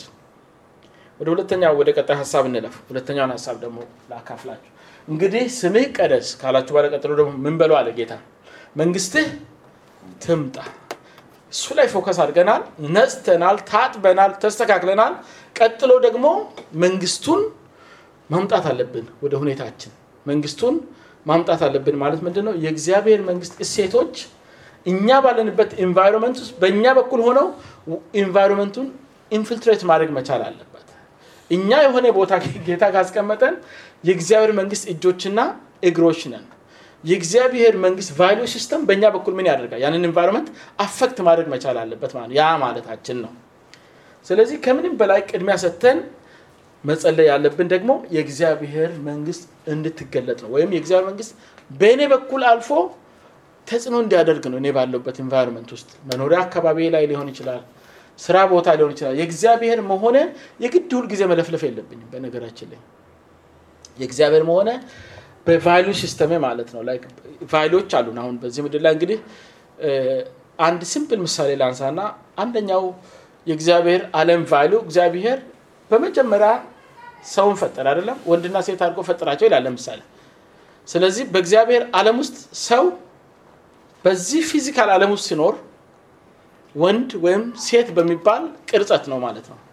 ወደ ሁለተኛው ወደ ቀጣይ ሀሳብ እንለፍ። ሁለተኛውን ሀሳብ ደግሞ ላካፍላችሁ። እንግዲህ ስምህ ቀደስ ካላችሁ በኋላ ቀጥሎ ደግሞ ምን በለው አለ ጌታ፣ መንግስትህ ትምጣ። እሱ ላይ ፎከስ አድርገናል፣ ነጽተናል፣ ታጥበናል፣ ተስተካክለናል። ቀጥሎ ደግሞ መንግስቱን ማምጣት አለብን ወደ ሁኔታችን መንግስቱን ማምጣት አለብን ማለት ምንድን ነው? የእግዚአብሔር መንግስት እሴቶች እኛ ባለንበት ኢንቫይሮንመንት ውስጥ በእኛ በኩል ሆነው ኢንቫይሮንመንቱን ኢንፊልትሬት ማድረግ መቻል አለበት። እኛ የሆነ ቦታ ጌታ ካስቀመጠን የእግዚአብሔር መንግስት እጆችና እግሮች ነን። የእግዚአብሔር መንግስት ቫሊዩ ሲስተም በእኛ በኩል ምን ያደርጋል? ያንን ኢንቫይሮንመንት አፈክት ማድረግ መቻል አለበት ማለት ያ ማለታችን ነው። ስለዚህ ከምንም በላይ ቅድሚያ ሰጥተን መጸለይ ያለብን ደግሞ የእግዚአብሔር መንግስት እንድትገለጥ ነው። ወይም የእግዚአብሔር መንግስት በእኔ በኩል አልፎ ተጽዕኖ እንዲያደርግ ነው። እኔ ባለሁበት ኢንቫይሮንመንት ውስጥ መኖሪያ አካባቢ ላይ ሊሆን ይችላል፣ ስራ ቦታ ሊሆን ይችላል። የእግዚአብሔር መሆነ የግድ ሁል ጊዜ መለፍለፍ የለብኝም። በነገራችን ላይ የእግዚአብሔር መሆነ በቫሉ ሲስተሜ ማለት ነው። ቫሉዎች አሉን። አሁን በዚህ ምድር ላይ እንግዲህ አንድ ሲምፕል ምሳሌ ላንሳና አንደኛው የእግዚአብሔር ዓለም ቫሉ እግዚአብሔር በመጀመሪያ ሰውን ፈጠረ አይደለም፣ ወንድና ሴት አድርጎ ፈጠራቸው ይላል ለምሳሌ። ስለዚህ በእግዚአብሔር ዓለም ውስጥ ሰው በዚህ ፊዚካል ዓለም ውስጥ ሲኖር ወንድ ወይም ሴት በሚባል ቅርጸት ነው ማለት ነው።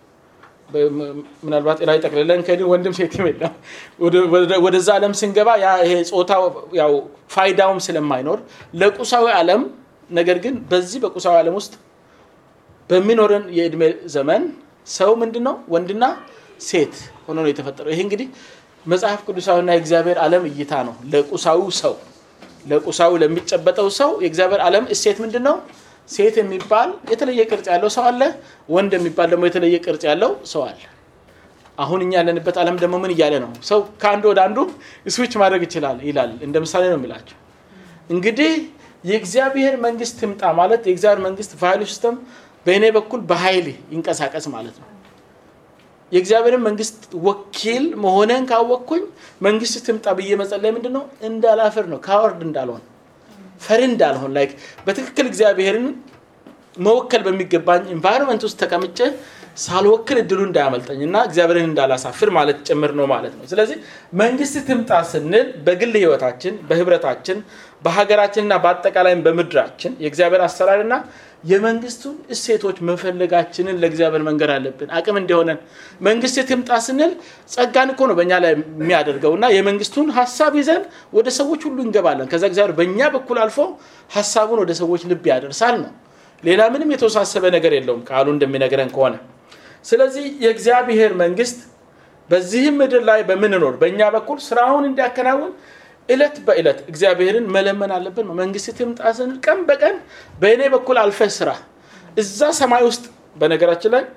ምናልባት ላይ ጠቅልለን ከዚህ ወንድም ሴትም የለም። ወደዛ ዓለም ስንገባ ይሄ ጾታ ያው ፋይዳውም ስለማይኖር ለቁሳዊ ዓለም ነገር ግን በዚህ በቁሳዊ ዓለም ውስጥ በሚኖረን የእድሜ ዘመን ሰው ምንድን ነው ወንድና ሴት ሆኖ ነው የተፈጠረው። ይሄ እንግዲህ መጽሐፍ ቅዱሳዊና የእግዚአብሔር ዓለም እይታ ነው። ለቁሳዊ ሰው ለቁሳዊ ለሚጨበጠው ሰው የእግዚአብሔር ዓለም እሴት ምንድን ነው? ሴት የሚባል የተለየ ቅርጽ ያለው ሰው አለ፣ ወንድ የሚባል ደግሞ የተለየ ቅርጽ ያለው ሰው አለ። አሁን እኛ ያለንበት ዓለም ደግሞ ምን እያለ ነው? ሰው ከአንዱ ወደ አንዱ ስዊች ማድረግ ይችላል ይላል። እንደ ምሳሌ ነው የሚላቸው። እንግዲህ የእግዚአብሔር መንግስት ትምጣ ማለት የእግዚአብሔር መንግስት ቫሉ ሲስተም በእኔ በኩል በኃይል ይንቀሳቀስ ማለት ነው። የእግዚአብሔርን መንግስት ወኪል መሆነን ካወቅኩኝ መንግስት ትምጣ ብዬ መጸለይ ምንድን ነው? እንዳላፍር ነው። ካወርድ እንዳልሆን ፈሪ እንዳልሆን ላይክ በትክክል እግዚአብሔርን መወከል በሚገባኝ ኢንቫይሮንመንት ውስጥ ተቀምጬ ሳልወክል እድሉ እንዳያመልጠኝ እና እግዚአብሔርን እንዳላሳፍር ማለት ጭምር ነው ማለት ነው። ስለዚህ መንግስት ትምጣ ስንል በግል ህይወታችን፣ በህብረታችን፣ በሀገራችንና በአጠቃላይም በምድራችን የእግዚአብሔር አሰራርና የመንግስቱን እሴቶች መፈለጋችንን ለእግዚአብሔር መንገድ አለብን። አቅም እንዲሆነን መንግስት ትምጣ ስንል ጸጋን እኮ ነው በእኛ ላይ የሚያደርገው እና የመንግስቱን ሀሳብ ይዘን ወደ ሰዎች ሁሉ እንገባለን። ከዛ እግዚአብሔር በእኛ በኩል አልፎ ሀሳቡን ወደ ሰዎች ልብ ያደርሳል ነው። ሌላ ምንም የተወሳሰበ ነገር የለውም ቃሉ እንደሚነግረን ከሆነ ስለዚህ የእግዚአብሔር መንግስት በዚህም ምድር ላይ በምንኖር በእኛ በኩል ስራውን እንዲያከናውን እለት በእለት እግዚአብሔርን መለመን አለብን። መንግስት ትምጣ ስንል ቀን በቀን በእኔ በኩል አልፈ ስራ እዛ ሰማይ ውስጥ በነገራችን ላይ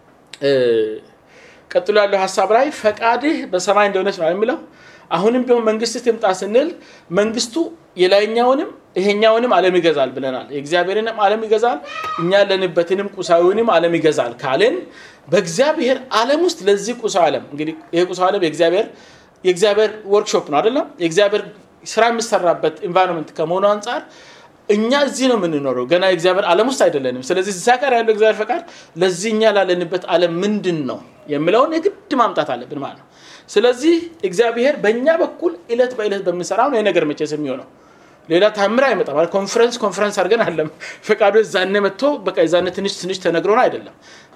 ቀጥሎ ያለው ሀሳብ ላይ ፈቃድህ በሰማይ እንደሆነች ነው የሚለው። አሁንም ቢሆን መንግስት ትምጣ ስንል መንግስቱ የላይኛውንም ይሄኛውንም ዓለም ይገዛል ብለናል። የእግዚአብሔርንም ዓለም ይገዛል፣ እኛ ያለንበትንም ቁሳዊንም ዓለም ይገዛል ካልን በእግዚአብሔር ዓለም ውስጥ ለዚህ ቁሳዊ ዓለም እንግዲህ ይሄ ቁሳዊ ዓለም የእግዚአብሔር የእግዚአብሔር ወርክሾፕ ነው አይደለም? የእግዚአብሔር ስራ የሚሰራበት ኢንቫይሮንመንት ከመሆኑ አንጻር እኛ እዚህ ነው የምንኖረው፣ ገና የእግዚአብሔር ዓለም ውስጥ አይደለንም። ስለዚህ እዛ ጋር ያለው እግዚአብሔር ፈቃድ ለዚህ እኛ ላለንበት ዓለም ምንድን ነው የሚለውን የግድ ማምጣት አለብን ማለት ነው። ስለዚህ እግዚአብሔር በእኛ በኩል እለት በእለት በምንሰራው ነው የነገር መቼስ የሚሆነው ሌላ ታምር አይመጣም። ኮንፈረንስ ኮንፈረንስ አድርገን አለም ፈቃዱ የዛኔ መጥቶ በቃ የዛኔ ትንሽ ትንሽ ተነግሮን አይደለም።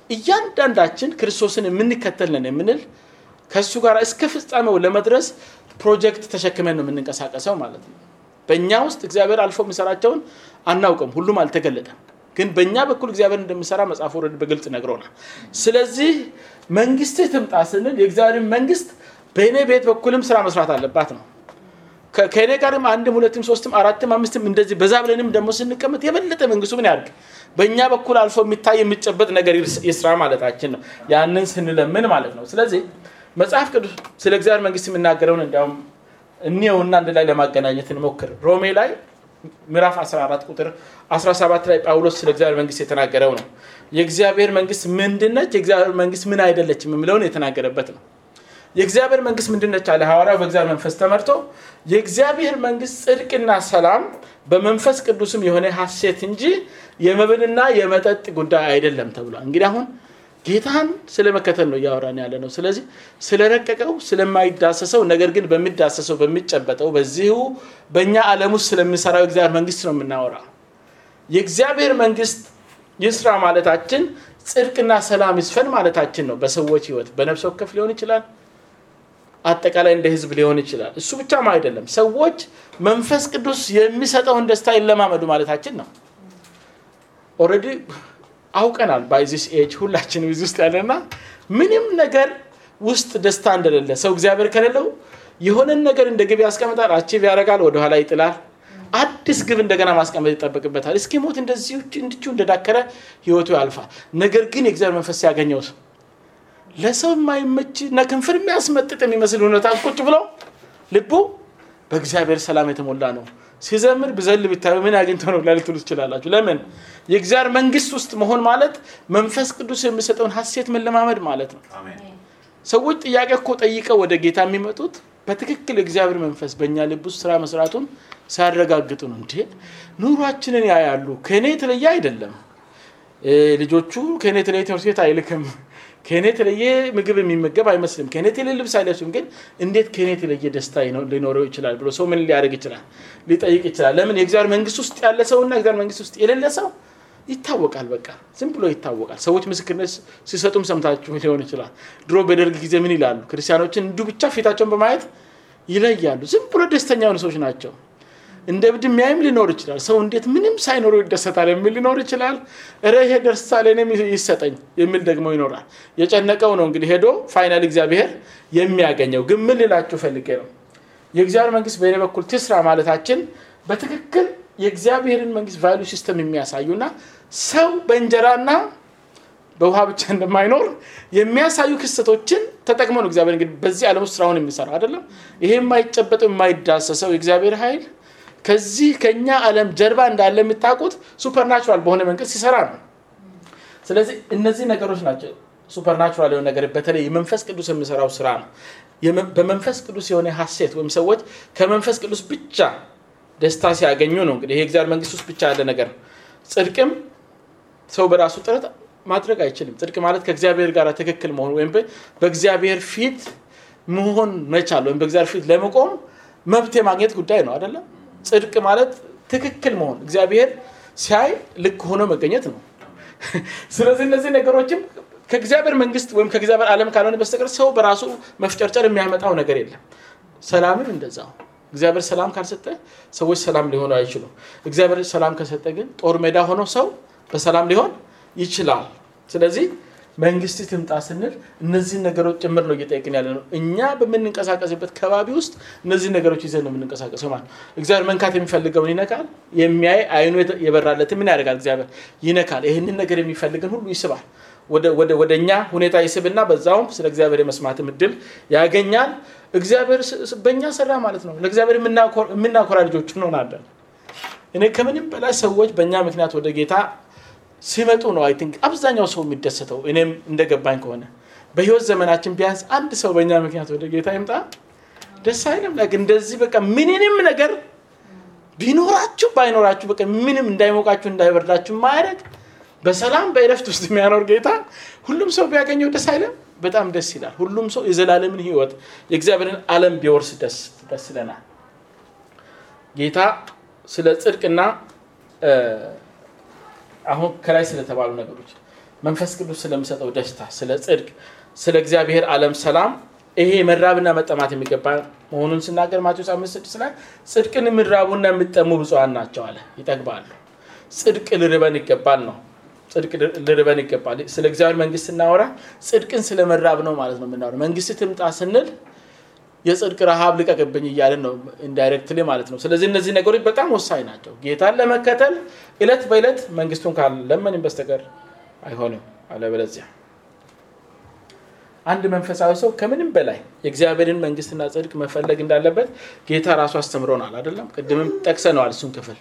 እያንዳንዳችን ክርስቶስን የምንከተል ነን የምንል ከእሱ ጋር እስከ ፍጻሜው ለመድረስ ፕሮጀክት ተሸክመን ነው የምንንቀሳቀሰው ማለት ነው። በእኛ ውስጥ እግዚአብሔር አልፎ የሚሰራቸውን አናውቅም፣ ሁሉም አልተገለጠም። ግን በእኛ በኩል እግዚአብሔር እንደሚሰራ መጽሐፍ ወረድ በግልጽ ነግሮናል። ስለዚህ መንግስትህ ትምጣ ስንል የእግዚአብሔር መንግስት በእኔ ቤት በኩልም ስራ መስራት አለባት ነው። ከእኔ ጋርም አንድም ሁለትም ሶስትም አራትም አምስትም እንደዚህ በዛ ብለንም ደግሞ ስንቀመጥ የበለጠ መንግስቱ ምን ያድርግ በእኛ በኩል አልፎ የሚታይ የሚጨበጥ ነገር ይስራ ማለታችን ነው። ያንን ስንለምን ማለት ነው። ስለዚህ መጽሐፍ ቅዱስ ስለ እግዚአብሔር መንግስት የሚናገረውን እንዲያውም እኒየውና አንድ ላይ ለማገናኘት እንሞክር። ሮሜ ላይ ምዕራፍ 14 ቁጥር 17 ላይ ጳውሎስ ስለ እግዚአብሔር መንግስት የተናገረው ነው። የእግዚአብሔር መንግስት ምንድነች፣ የእግዚአብሔር መንግስት ምን አይደለችም የሚለውን የተናገረበት ነው። የእግዚአብሔር መንግስት ምንድነች አለ ሐዋርያው በእግዚአብሔር መንፈስ ተመርቶ የእግዚአብሔር መንግስት ጽድቅና ሰላም በመንፈስ ቅዱስም የሆነ ሀሴት እንጂ የመብልና የመጠጥ ጉዳይ አይደለም ተብሏል። እንግዲህ አሁን ጌታን ስለመከተል ነው እያወራን ያለ ነው። ስለዚህ ስለረቀቀው ስለማይዳሰሰው ነገር ግን በሚዳሰሰው በሚጨበጠው በዚሁ በእኛ ዓለም ውስጥ ስለሚሰራው የእግዚአብሔር መንግስት ነው የምናወራ። የእግዚአብሔር መንግስት ይስራ ማለታችን ጽድቅና ሰላም ይስፈን ማለታችን ነው። በሰዎች ህይወት በነፍስ ወከፍ ሊሆን ይችላል፣ አጠቃላይ እንደ ህዝብ ሊሆን ይችላል። እሱ ብቻም አይደለም፣ ሰዎች መንፈስ ቅዱስ የሚሰጠውን ደስታ ይለማመዱ ማለታችን ነው። ኦልሬዲ አውቀናል። ባይዚስ ኤጅ ሁላችንም እዚህ ውስጥ ያለና ምንም ነገር ውስጥ ደስታ እንደሌለ ሰው እግዚአብሔር ከሌለው የሆነን ነገር እንደ ግብ ያስቀምጣል፣ አቺቭ ያደርጋል፣ ወደኋላ ይጥላል። አዲስ ግብ እንደገና ማስቀመጥ ይጠበቅበታል። እስኪ ሞት እንደዚህ እንድቹ እንደዳከረ ህይወቱ ያልፋል። ነገር ግን የእግዚአብሔር መንፈስ ሲያገኘው ሰው ለሰው የማይመች እና ክንፍር የሚያስመጥጥ የሚመስል ሁኔታ ቁጭ ብሎ ልቡ በእግዚአብሔር ሰላም የተሞላ ነው። ሲዘምር ብዘል ብታዩ ምን አግኝቶ ነው ላልትሉ ትችላላችሁ። ለምን የእግዚአብሔር መንግስት ውስጥ መሆን ማለት መንፈስ ቅዱስ የሚሰጠውን ሀሴት መለማመድ ማለት ነው። ሰዎች ጥያቄ እኮ ጠይቀው ወደ ጌታ የሚመጡት በትክክል የእግዚአብሔር መንፈስ በእኛ ልብ ውስጥ ስራ መስራቱን ሲያረጋግጡ ነው። እንዴ ኑሯችንን ያያሉ። ከእኔ የተለየ አይደለም። ልጆቹ ከእኔ የተለየ ትምህርት ቤት አይልክም። ከእኔ የተለየ ምግብ የሚመገብ አይመስልም። ከእኔ የተለየ ልብስ አይለብስም። ግን እንዴት ከእኔ የተለየ ደስታ ሊኖረው ይችላል ብሎ ሰው ምን ሊያደርግ ይችላል? ሊጠይቅ ይችላል። ለምን የእግዚአብሔር መንግስት ውስጥ ያለ ሰውና እግዚአብሔር መንግስት ውስጥ የሌለ ሰው ይታወቃል። በቃ ዝም ብሎ ይታወቃል። ሰዎች ምስክርነት ሲሰጡም ሰምታችሁ ሊሆን ይችላል። ድሮ በደርግ ጊዜ ምን ይላሉ? ክርስቲያኖችን እንዲሁ ብቻ ፊታቸውን በማየት ይለያሉ። ዝም ብሎ ደስተኛ የሆኑ ሰዎች ናቸው። እንደ እብድ የሚያይም ሊኖር ይችላል። ሰው እንዴት ምንም ሳይኖረው ይደሰታል የሚል ሊኖር ይችላል። ኧረ ይሄ ደስታ ለእኔም ይሰጠኝ የሚል ደግሞ ይኖራል። የጨነቀው ነው እንግዲህ ሄዶ ፋይናል እግዚአብሔር የሚያገኘው። ግን ምን ልላችሁ ፈልጌ ነው የእግዚአብሔር መንግስት በእኔ በኩል ትስራ ማለታችን በትክክል የእግዚአብሔርን መንግስት ቫሉ ሲስተም የሚያሳዩና ሰው በእንጀራና በውሃ ብቻ እንደማይኖር የሚያሳዩ ክስተቶችን ተጠቅሞ ነው እግዚአብሔር እንግዲህ በዚህ ዓለም ውስጥ ስራውን የሚሰራው አይደለም። ይሄ የማይጨበጠው የማይዳሰሰው የእግዚአብሔር ኃይል ከዚህ ከኛ ዓለም ጀርባ እንዳለ የምታውቁት ሱፐርናቹራል በሆነ መንገድ ሲሰራ ነው። ስለዚህ እነዚህ ነገሮች ናቸው ሱፐርናቹራል የሆነ ነገር በተለይ የመንፈስ ቅዱስ የሚሰራው ስራ ነው። በመንፈስ ቅዱስ የሆነ ሀሴት ወይም ሰዎች ከመንፈስ ቅዱስ ብቻ ደስታ ሲያገኙ ነው። እንግዲህ ይሄ እግዚአብሔር መንግስት ውስጥ ብቻ ያለ ነገር ጽድቅም ሰው በራሱ ጥረት ማድረግ አይችልም። ጽድቅ ማለት ከእግዚአብሔር ጋር ትክክል መሆን ወይም በእግዚአብሔር ፊት መሆን መቻል ወይም በእግዚአብሔር ፊት ለመቆም መብት የማግኘት ጉዳይ ነው አይደለም። ጽድቅ ማለት ትክክል መሆን እግዚአብሔር ሲያይ ልክ ሆኖ መገኘት ነው። ስለዚህ እነዚህ ነገሮችም ከእግዚአብሔር መንግስት ወይም ከእግዚአብሔር ዓለም ካልሆነ በስተቀር ሰው በራሱ መፍጨርጨር የሚያመጣው ነገር የለም። ሰላምም እንደዛው እግዚአብሔር ሰላም ካልሰጠ ሰዎች ሰላም ሊሆኑ አይችሉም። እግዚአብሔር ሰላም ከሰጠ ግን ጦር ሜዳ ሆኖ ሰው በሰላም ሊሆን ይችላል። ስለዚህ መንግስት ትምጣ ስንል እነዚህን ነገሮች ጭምር ነው እየጠየቅን ያለ ነው። እኛ በምንንቀሳቀስበት ከባቢ ውስጥ እነዚህን ነገሮች ይዘን ነው የምንንቀሳቀሰው ማለት እግዚአብሔር መንካት የሚፈልገውን ይነካል። የሚያይ አይኑ የበራለትን ምን ያደርጋል? እግዚአብሔር ይነካል። ይህንን ነገር የሚፈልግን ሁሉ ይስባል። ወደ እኛ ሁኔታ ይስብና በዛውም ስለ እግዚአብሔር የመስማትም እድል ያገኛል። እግዚአብሔር በእኛ ሰራ ማለት ነው። ለእግዚአብሔር የምናኮራ ልጆች እንሆናለን። እኔ ከምንም በላይ ሰዎች በእኛ ምክንያት ወደ ጌታ ሲመጡ ነው አይ ቲንክ አብዛኛው ሰው የሚደሰተው። እኔም እንደገባኝ ከሆነ በህይወት ዘመናችን ቢያንስ አንድ ሰው በእኛ ምክንያት ወደ ጌታ ይምጣ ደስ አይልም? ላይክ እንደዚህ በቃ ምንንም ነገር ቢኖራችሁ ባይኖራችሁ በቃ ምንም እንዳይሞቃችሁ እንዳይበርዳችሁ ማያደርግ በሰላም በእረፍት ውስጥ የሚያኖር ጌታ ሁሉም ሰው ቢያገኘው ደስ አይልም? በጣም ደስ ይላል። ሁሉም ሰው የዘላለምን ህይወት የእግዚአብሔርን ዓለም ቢወርስ ደስ ደስ ይለናል። ጌታ ስለ ጽድቅና አሁን ከላይ ስለተባሉ ነገሮች መንፈስ ቅዱስ ስለሚሰጠው ደስታ፣ ስለ ጽድቅ፣ ስለ እግዚአብሔር ዓለም ሰላም ይሄ መራብና መጠማት የሚገባ መሆኑን ስናገር ማቴዎስ አምስት ስድስት ላይ ጽድቅን የሚራቡና የሚጠሙ ብፁዓን ናቸው አለ። ይጠግባሉ። ጽድቅ ልርበን ይገባል ነው ጽድቅ ልርበን ይገባል። ስለ እግዚአብሔር መንግስት ስናወራ ጽድቅን ስለ መራብ ነው ማለት ነው የምናወራ። መንግስት ትምጣ ስንል የጽድቅ ረሃብ ልቀቅብኝ እያለን ነው ኢንዳይሬክትሊ ማለት ነው። ስለዚህ እነዚህ ነገሮች በጣም ወሳኝ ናቸው። ጌታን ለመከተል እለት በእለት መንግስቱን ካለመንም በስተቀር አይሆንም። አለበለዚያ አንድ መንፈሳዊ ሰው ከምንም በላይ የእግዚአብሔርን መንግስትና ጽድቅ መፈለግ እንዳለበት ጌታ ራሱ አስተምሮናል። አይደለም? ቅድምም ጠቅሰነዋል እሱን ክፍል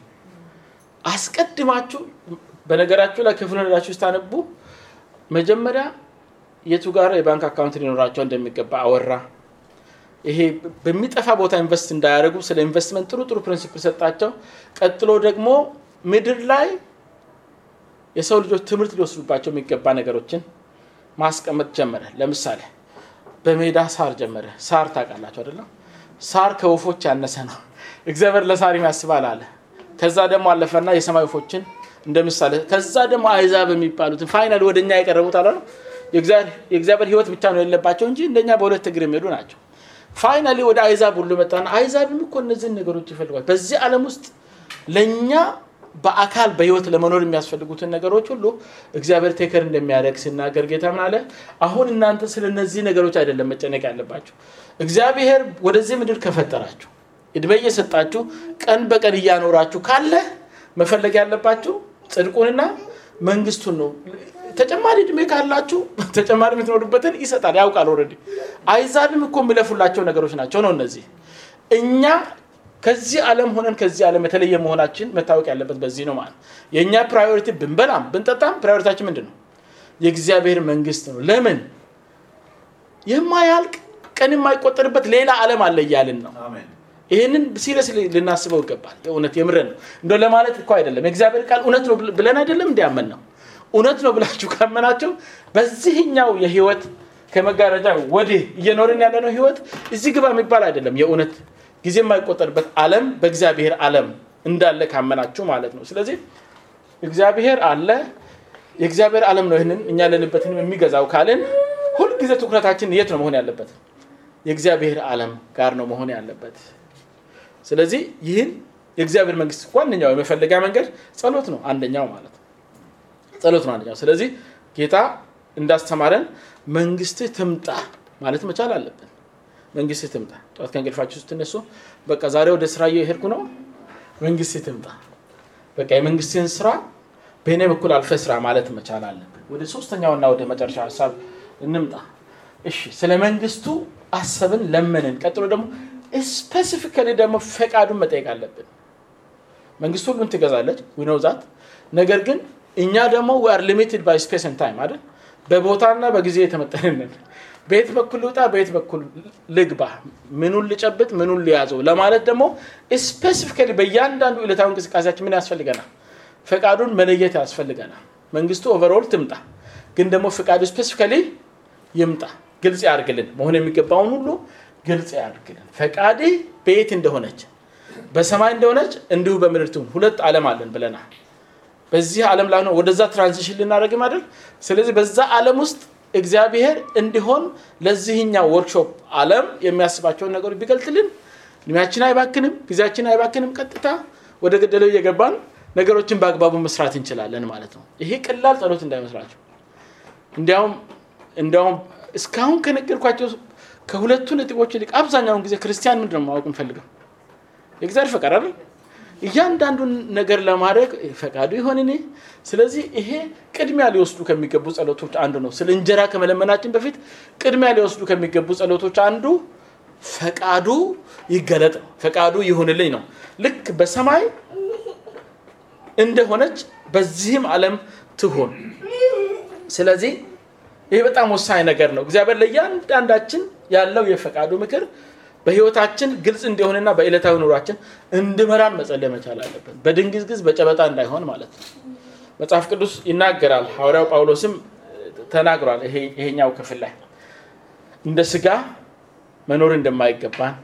አስቀድማችሁ በነገራችሁ ላይ ክፍሉን ሄዳችሁ ስታነቡ መጀመሪያ የቱ ጋር የባንክ አካውንት ሊኖራቸው እንደሚገባ አወራ። ይሄ በሚጠፋ ቦታ ኢንቨስት እንዳያደርጉ ስለ ኢንቨስትመንት ጥሩ ጥሩ ፕሪንሲፕል ሰጣቸው። ቀጥሎ ደግሞ ምድር ላይ የሰው ልጆች ትምህርት ሊወስዱባቸው የሚገባ ነገሮችን ማስቀመጥ ጀመረ። ለምሳሌ በሜዳ ሳር ጀመረ። ሳር ታውቃላችሁ አይደለም? ሳር ከወፎች ያነሰ ነው። እግዚአብሔር ለሳር ያስባል አለ። ከዛ ደግሞ አለፈና የሰማይ ወፎችን እንደ ምሳሌ ከዛ ደግሞ አይዛብ የሚባሉትን ፋይናል ወደ እኛ የቀረቡት አለ የእግዚአብሔር ህይወት ብቻ ነው የሌለባቸው እንጂ እንደኛ በሁለት እግር የሚሄዱ ናቸው። ፋይናሊ ወደ አይዛብ ሁሉ መጣና አይዛብም እኮ እነዚህን ነገሮች ይፈልጓል። በዚህ ዓለም ውስጥ ለእኛ በአካል በህይወት ለመኖር የሚያስፈልጉትን ነገሮች ሁሉ እግዚአብሔር ቴከር እንደሚያደርግ ሲናገር ጌታ ምን አለ? አሁን እናንተ ስለ እነዚህ ነገሮች አይደለም መጨነቅ ያለባቸው። እግዚአብሔር ወደዚህ ምድር ከፈጠራችሁ እድሜ እየሰጣችሁ ቀን በቀን እያኖራችሁ ካለ መፈለግ ያለባችሁ ጽድቁንና መንግስቱን ነው። ተጨማሪ እድሜ ካላችሁ ተጨማሪ የምትኖሩበትን ይሰጣል፣ ያውቃል። ኦልሬዲ አይዛብም እኮ የሚለፉላቸው ነገሮች ናቸው ነው እነዚህ እኛ ከዚህ ዓለም ሆነን ከዚህ ዓለም የተለየ መሆናችን መታወቅ ያለበት በዚህ ነው ማለት የእኛ ፕራዮሪቲ ብንበላም ብንጠጣም ፕራዮሪታችን ምንድን ነው? የእግዚአብሔር መንግስት ነው። ለምን የማያልቅ ቀን የማይቆጠርበት ሌላ ዓለም አለ እያልን ነው። ይህንን ሲሪየስ ልናስበው ይገባል። የእውነት የምረን ነው እንደ ለማለት እኮ አይደለም። የእግዚአብሔር ቃል እውነት ነው ብለን አይደለም እንዲያመን ነው። እውነት ነው ብላችሁ ካመናቸው በዚህኛው የህይወት ከመጋረጃ ወዲህ እየኖርን ያለነው ህይወት እዚህ ግባ የሚባል አይደለም። የእውነት ጊዜ የማይቆጠርበት ዓለም በእግዚአብሔር ዓለም እንዳለ ካመናችሁ ማለት ነው። ስለዚህ እግዚአብሔር አለ፣ የእግዚአብሔር ዓለም ነው ይህንን እኛ ያለንበትን የሚገዛው ካልን ሁልጊዜ ትኩረታችን የት ነው መሆን ያለበት? የእግዚአብሔር ዓለም ጋር ነው መሆን ያለበት። ስለዚህ ይህን የእግዚአብሔር መንግስት ዋነኛው የመፈለጊያ መንገድ ጸሎት ነው፣ አንደኛው ማለት ነው። ጸሎት ነው አንደኛው። ስለዚህ ጌታ እንዳስተማረን መንግስትህ ትምጣ ማለት መቻል አለብን። መንግስት ትምጣ። ጠዋት ከእንቅልፋችሁ ስትነሱ በቃ ዛሬ ወደ ስራ እየሄድኩ ነው፣ መንግስት ትምጣ። በቃ የመንግስትን ስራ በእኔ በኩል አልፈ ስራ ማለት መቻል አለብን። ወደ ሶስተኛውና ወደ መጨረሻ ሀሳብ እንምጣ። እሺ ስለ መንግስቱ አሰብን፣ ለመንን። ቀጥሎ ደግሞ ስፔሲፊካሊ ደግሞ ፈቃዱን መጠየቅ አለብን። መንግስቱ ሁሉን ትገዛለች ዊኖው ዛት ነገር ግን እኛ ደግሞ ዌር ሊሚትድ ባይ ስፔስ ን ታይም አይደል በቦታና በጊዜ የተመጠንንን በየት በኩል ልውጣ በየት በኩል ልግባ ምኑን ልጨብጥ ምኑን ሊያዘው ለማለት ደግሞ ስፔሲፊካሊ በእያንዳንዱ ዕለታዊ እንቅስቃሴያችን ምን ያስፈልገናል ፈቃዱን መለየት ያስፈልገናል መንግስቱ ኦቨርኦል ትምጣ ግን ደግሞ ፈቃዱ ስፔሲፊካሊ ይምጣ ግልጽ ያርግልን መሆን የሚገባውን ሁሉ ግልጽ ያርግልን ፈቃድ በየት እንደሆነች በሰማይ እንደሆነች እንዲሁ በምድር ትሁን ሁለት ዓለም አለን ብለናል በዚህ ዓለም ላይ ነው ወደዛ ትራንዚሽን ልናደርግ አይደል ስለዚህ በዛ ዓለም ውስጥ እግዚአብሔር እንዲሆን ለዚህኛው ወርክሾፕ ዓለም የሚያስባቸውን ነገሮች ቢገልጥልን እድሜያችን አይባክንም ጊዜያችን አይባክንም ቀጥታ ወደ ገደለው እየገባን ነገሮችን በአግባቡ መስራት እንችላለን ማለት ነው ይሄ ቀላል ጸሎት እንዳይመስላቸው እንዲያውም እንዲያውም እስካሁን ከነገርኳቸው ከሁለቱ ነጥቦች ይልቅ አብዛኛውን ጊዜ ክርስቲያን ምንድን ነው ማወቅ እንፈልገው የእግዚአብሔር ፈቃድ አይደል እያንዳንዱን ነገር ለማድረግ ፈቃዱ ይሆን እኔ ስለዚህ ይሄ ቅድሚያ ሊወስዱ ከሚገቡ ጸሎቶች አንዱ ነው ስለ እንጀራ ከመለመናችን በፊት ቅድሚያ ሊወስዱ ከሚገቡ ጸሎቶች አንዱ ፈቃዱ ይገለጥ ነው ፈቃዱ ይሁንልኝ ነው ልክ በሰማይ እንደሆነች በዚህም ዓለም ትሆን ስለዚህ ይህ በጣም ወሳኝ ነገር ነው እግዚአብሔር ለእያንዳንዳችን ያለው የፈቃዱ ምክር በህይወታችን ግልጽ እንዲሆንና በዕለታዊ ኑሯችን እንድመራን መጸለይ መቻል አለብን በድንግዝግዝ በጨበጣ እንዳይሆን ማለት ነው መጽሐፍ ቅዱስ ይናገራል ሐዋርያው ጳውሎስም ተናግሯል ይሄኛው ክፍል ላይ እንደ ስጋ መኖር እንደማይገባን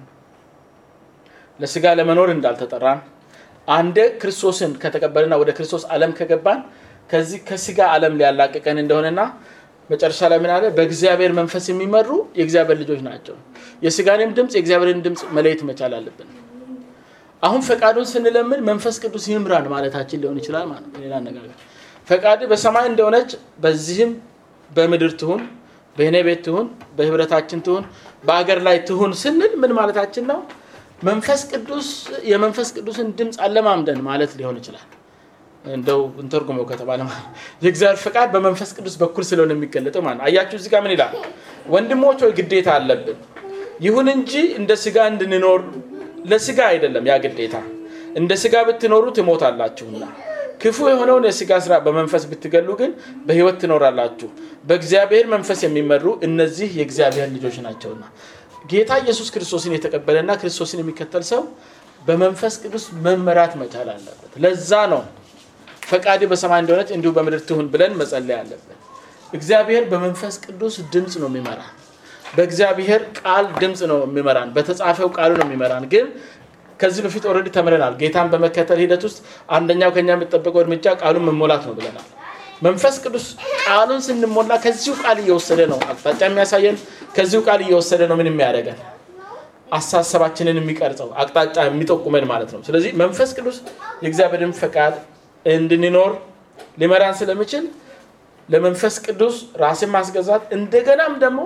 ለስጋ ለመኖር እንዳልተጠራን አንደ ክርስቶስን ከተቀበልና ወደ ክርስቶስ ዓለም ከገባን ከዚህ ከስጋ ዓለም ሊያላቅቀን እንደሆነና መጨረሻ ላይ ምን አለ በእግዚአብሔር መንፈስ የሚመሩ የእግዚአብሔር ልጆች ናቸው የስጋንም ድምፅ የእግዚአብሔርን ድምፅ መለየት መቻል አለብን አሁን ፈቃዱን ስንለምን መንፈስ ቅዱስ ይምራን ማለታችን ሊሆን ይችላል ማለት ሌላ አነጋገር ፈቃድ በሰማይ እንደሆነች በዚህም በምድር ትሁን በእኔ ቤት ትሁን በህብረታችን ትሁን በአገር ላይ ትሁን ስንል ምን ማለታችን ነው መንፈስ ቅዱስ የመንፈስ ቅዱስን ድምፅ አለማምደን ማለት ሊሆን ይችላል እንደው እንተርጉመው ከተባለ የእግዚአብሔር ፈቃድ በመንፈስ ቅዱስ በኩል ስለሆነ የሚገለጠው ማለት አያችሁ እዚህ ጋር ምን ይላል ወንድሞች ወይ ግዴታ አለብን ይሁን እንጂ እንደ ስጋ እንድንኖር ለስጋ አይደለም ያ ግዴታ እንደ ስጋ ብትኖሩ ትሞታላችሁና ክፉ የሆነውን የስጋ ስራ በመንፈስ ብትገሉ ግን በህይወት ትኖራላችሁ በእግዚአብሔር መንፈስ የሚመሩ እነዚህ የእግዚአብሔር ልጆች ናቸውና ጌታ ኢየሱስ ክርስቶስን የተቀበለና ክርስቶስን የሚከተል ሰው በመንፈስ ቅዱስ መመራት መቻል አለበት ለዛ ነው ፈቃድ በሰማይ እንደሆነች እንዲሁ በምድር ትሁን ብለን መጸለይ አለብን እግዚአብሔር በመንፈስ ቅዱስ ድምፅ ነው የሚመራ በእግዚአብሔር ቃል ድምፅ ነው የሚመራን በተጻፈው ቃሉ ነው የሚመራን ግን ከዚህ በፊት ኦረዲ ተምረናል ጌታን በመከተል ሂደት ውስጥ አንደኛው ከኛ የሚጠበቀው እርምጃ ቃሉን መሞላት ነው ብለናል መንፈስ ቅዱስ ቃሉን ስንሞላ ከዚሁ ቃል እየወሰደ ነው አቅጣጫ የሚያሳየን ከዚሁ ቃል እየወሰደ ነው ምን የሚያደርገን አሳሰባችንን የሚቀርጸው አቅጣጫ የሚጠቁመን ማለት ነው ስለዚህ መንፈስ ቅዱስ የእግዚአብሔርን ፈቃድ እንድንኖር ሊመራን ስለሚችል ለመንፈስ ቅዱስ ራስን ማስገዛት እንደገናም ደግሞ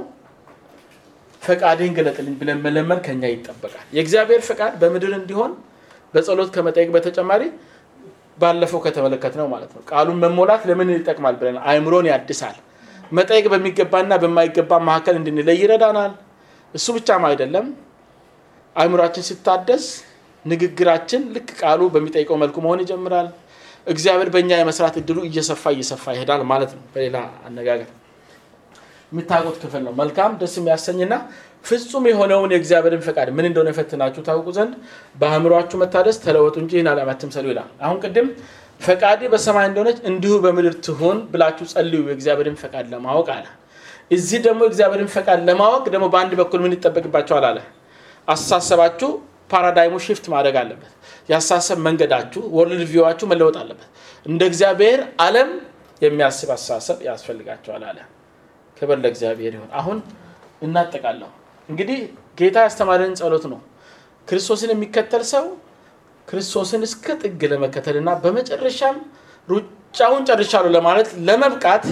ፈቃድህን ገለጥልኝ ብለን መለመን ከኛ ይጠበቃል የእግዚአብሔር ፈቃድ በምድር እንዲሆን በጸሎት ከመጠየቅ በተጨማሪ ባለፈው ከተመለከት ነው ማለት ነው ቃሉን መሞላት ለምን ይጠቅማል ብለን አይምሮን ያድሳል መጠየቅ በሚገባና በማይገባ መካከል እንድንለይ ይረዳናል እሱ ብቻም አይደለም አይምሯችን ሲታደስ ንግግራችን ልክ ቃሉ በሚጠይቀው መልኩ መሆን ይጀምራል እግዚአብሔር በእኛ የመስራት እድሉ እየሰፋ እየሰፋ ይሄዳል ማለት ነው በሌላ አነጋገር የምታውቁት ክፍል ነው መልካም ደስ የሚያሰኝና ፍጹም የሆነውን የእግዚአብሔርን ፈቃድ ምን እንደሆነ የፈትናችሁ ታውቁ ዘንድ በአእምሯችሁ መታደስ ተለወጡ እንጂ ይህን ዓለም አትምሰሉ ይላል አሁን ቅድም ፈቃዴ በሰማይ እንደሆነች እንዲሁ በምድር ትሆን ብላችሁ ጸልዩ የእግዚአብሔርን ፈቃድ ለማወቅ አለ እዚህ ደግሞ የእግዚአብሔርን ፈቃድ ለማወቅ ደግሞ በአንድ በኩል ምን ይጠበቅባቸዋል አለ አሳሰባችሁ ፓራዳይሙ ሽፍት ማድረግ አለበት ያሳሰብ መንገዳችሁ ወርልድ ቪዋችሁ መለወጥ አለበት እንደ እግዚአብሔር አለም የሚያስብ አሳሰብ ያስፈልጋቸዋል አለ ክብር ለእግዚአብሔር ይሆን አሁን እናጠቃለሁ እንግዲህ ጌታ ያስተማረን ጸሎት ነው ክርስቶስን የሚከተል ሰው ክርስቶስን እስከ ጥግ ለመከተል እና በመጨረሻም ሩጫውን ጨርሻሉ ለማለት ለመብቃት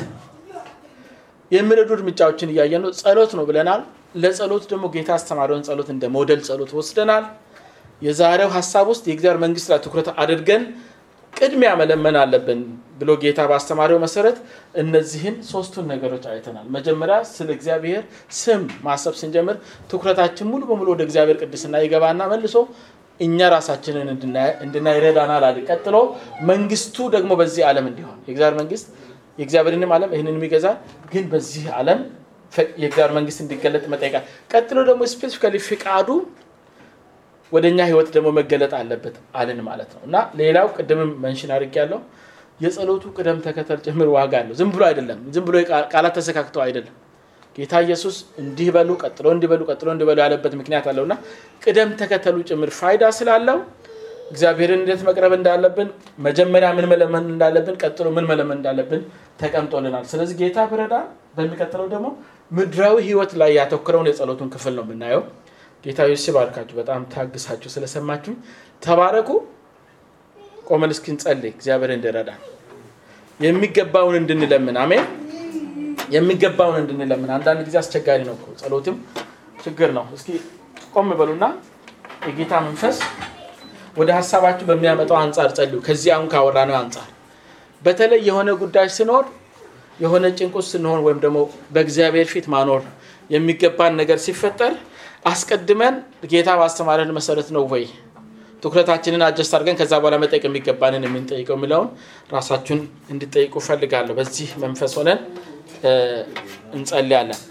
የሚረዱ እርምጃዎችን እያየ ነው ጸሎት ነው ብለናል ለጸሎት ደግሞ ጌታ አስተማሪውን ጸሎት እንደ ሞዴል ጸሎት ወስደናል የዛሬው ሀሳብ ውስጥ የእግዚአብሔር መንግስት ላይ ትኩረት አድርገን ቅድሚያ መለመን አለብን ብሎ ጌታ ባስተማሪው መሰረት እነዚህን ሶስቱን ነገሮች አይተናል። መጀመሪያ ስለ እግዚአብሔር ስም ማሰብ ስንጀምር ትኩረታችን ሙሉ በሙሉ ወደ እግዚአብሔር ቅድስና ይገባና መልሶ እኛ ራሳችንን እንድናይ ይረዳናል አለ። ቀጥሎ መንግስቱ ደግሞ በዚህ ዓለም እንዲሆን የእግዚአብሔር መንግስት የእግዚአብሔርንም ዓለም ይህንን የሚገዛ ግን በዚህ ዓለም የእግዚአብሔር መንግስት እንዲገለጥ መጠየቃል። ቀጥሎ ደግሞ ስፔሲፊካሊ ፍቃዱ ወደ እኛ ህይወት ደግሞ መገለጥ አለበት አልን ማለት ነው እና ሌላው ቅድምም መንሽን አድርግ ያለው የጸሎቱ ቅደም ተከተል ጭምር ዋጋ አለው። ዝም ብሎ አይደለም፣ ዝም ብሎ ቃላት ተሰካክተው አይደለም። ጌታ ኢየሱስ እንዲህ በሉ ቀጥሎ እንዲበሉ ቀጥሎ እንዲበሉ ያለበት ምክንያት አለው እና ቅደም ተከተሉ ጭምር ፋይዳ ስላለው እግዚአብሔርን እንዴት መቅረብ እንዳለብን መጀመሪያ ምን መለመን እንዳለብን ቀጥሎ ምን መለመን እንዳለብን ተቀምጦልናል። ስለዚህ ጌታ ብረዳ በሚቀጥለው ደግሞ ምድራዊ ህይወት ላይ ያተኮረውን የጸሎቱን ክፍል ነው የምናየው። ጌታ ኢየሱስ ይባርካችሁ። በጣም ታግሳችሁ ስለሰማችሁ ተባረኩ። ቆመን እስክንጸልይ እግዚአብሔር እንዲረዳ የሚገባውን እንድንለምን አሜን። የሚገባውን እንድንለምን አንዳንድ ጊዜ አስቸጋሪ ነው እኮ ጸሎትም ችግር ነው። እስኪ ቆም በሉና የጌታ መንፈስ ወደ ሀሳባችሁ በሚያመጣው አንጻር ጸልዩ። ከዚህ አሁን ካወራነው አንጻር በተለይ የሆነ ጉዳይ ሲኖር የሆነ ጭንቁስ ስንሆን ወይም ደግሞ በእግዚአብሔር ፊት ማኖር የሚገባን ነገር ሲፈጠር አስቀድመን ጌታ ባስተማረን መሰረት ነው ወይ ትኩረታችንን አጀስት አድርገን ከዛ በኋላ መጠየቅ የሚገባንን የምንጠይቀው የሚለውን ራሳችሁን እንድጠይቁ ፈልጋለሁ። በዚህ መንፈስ ሆነን እንጸልያለን።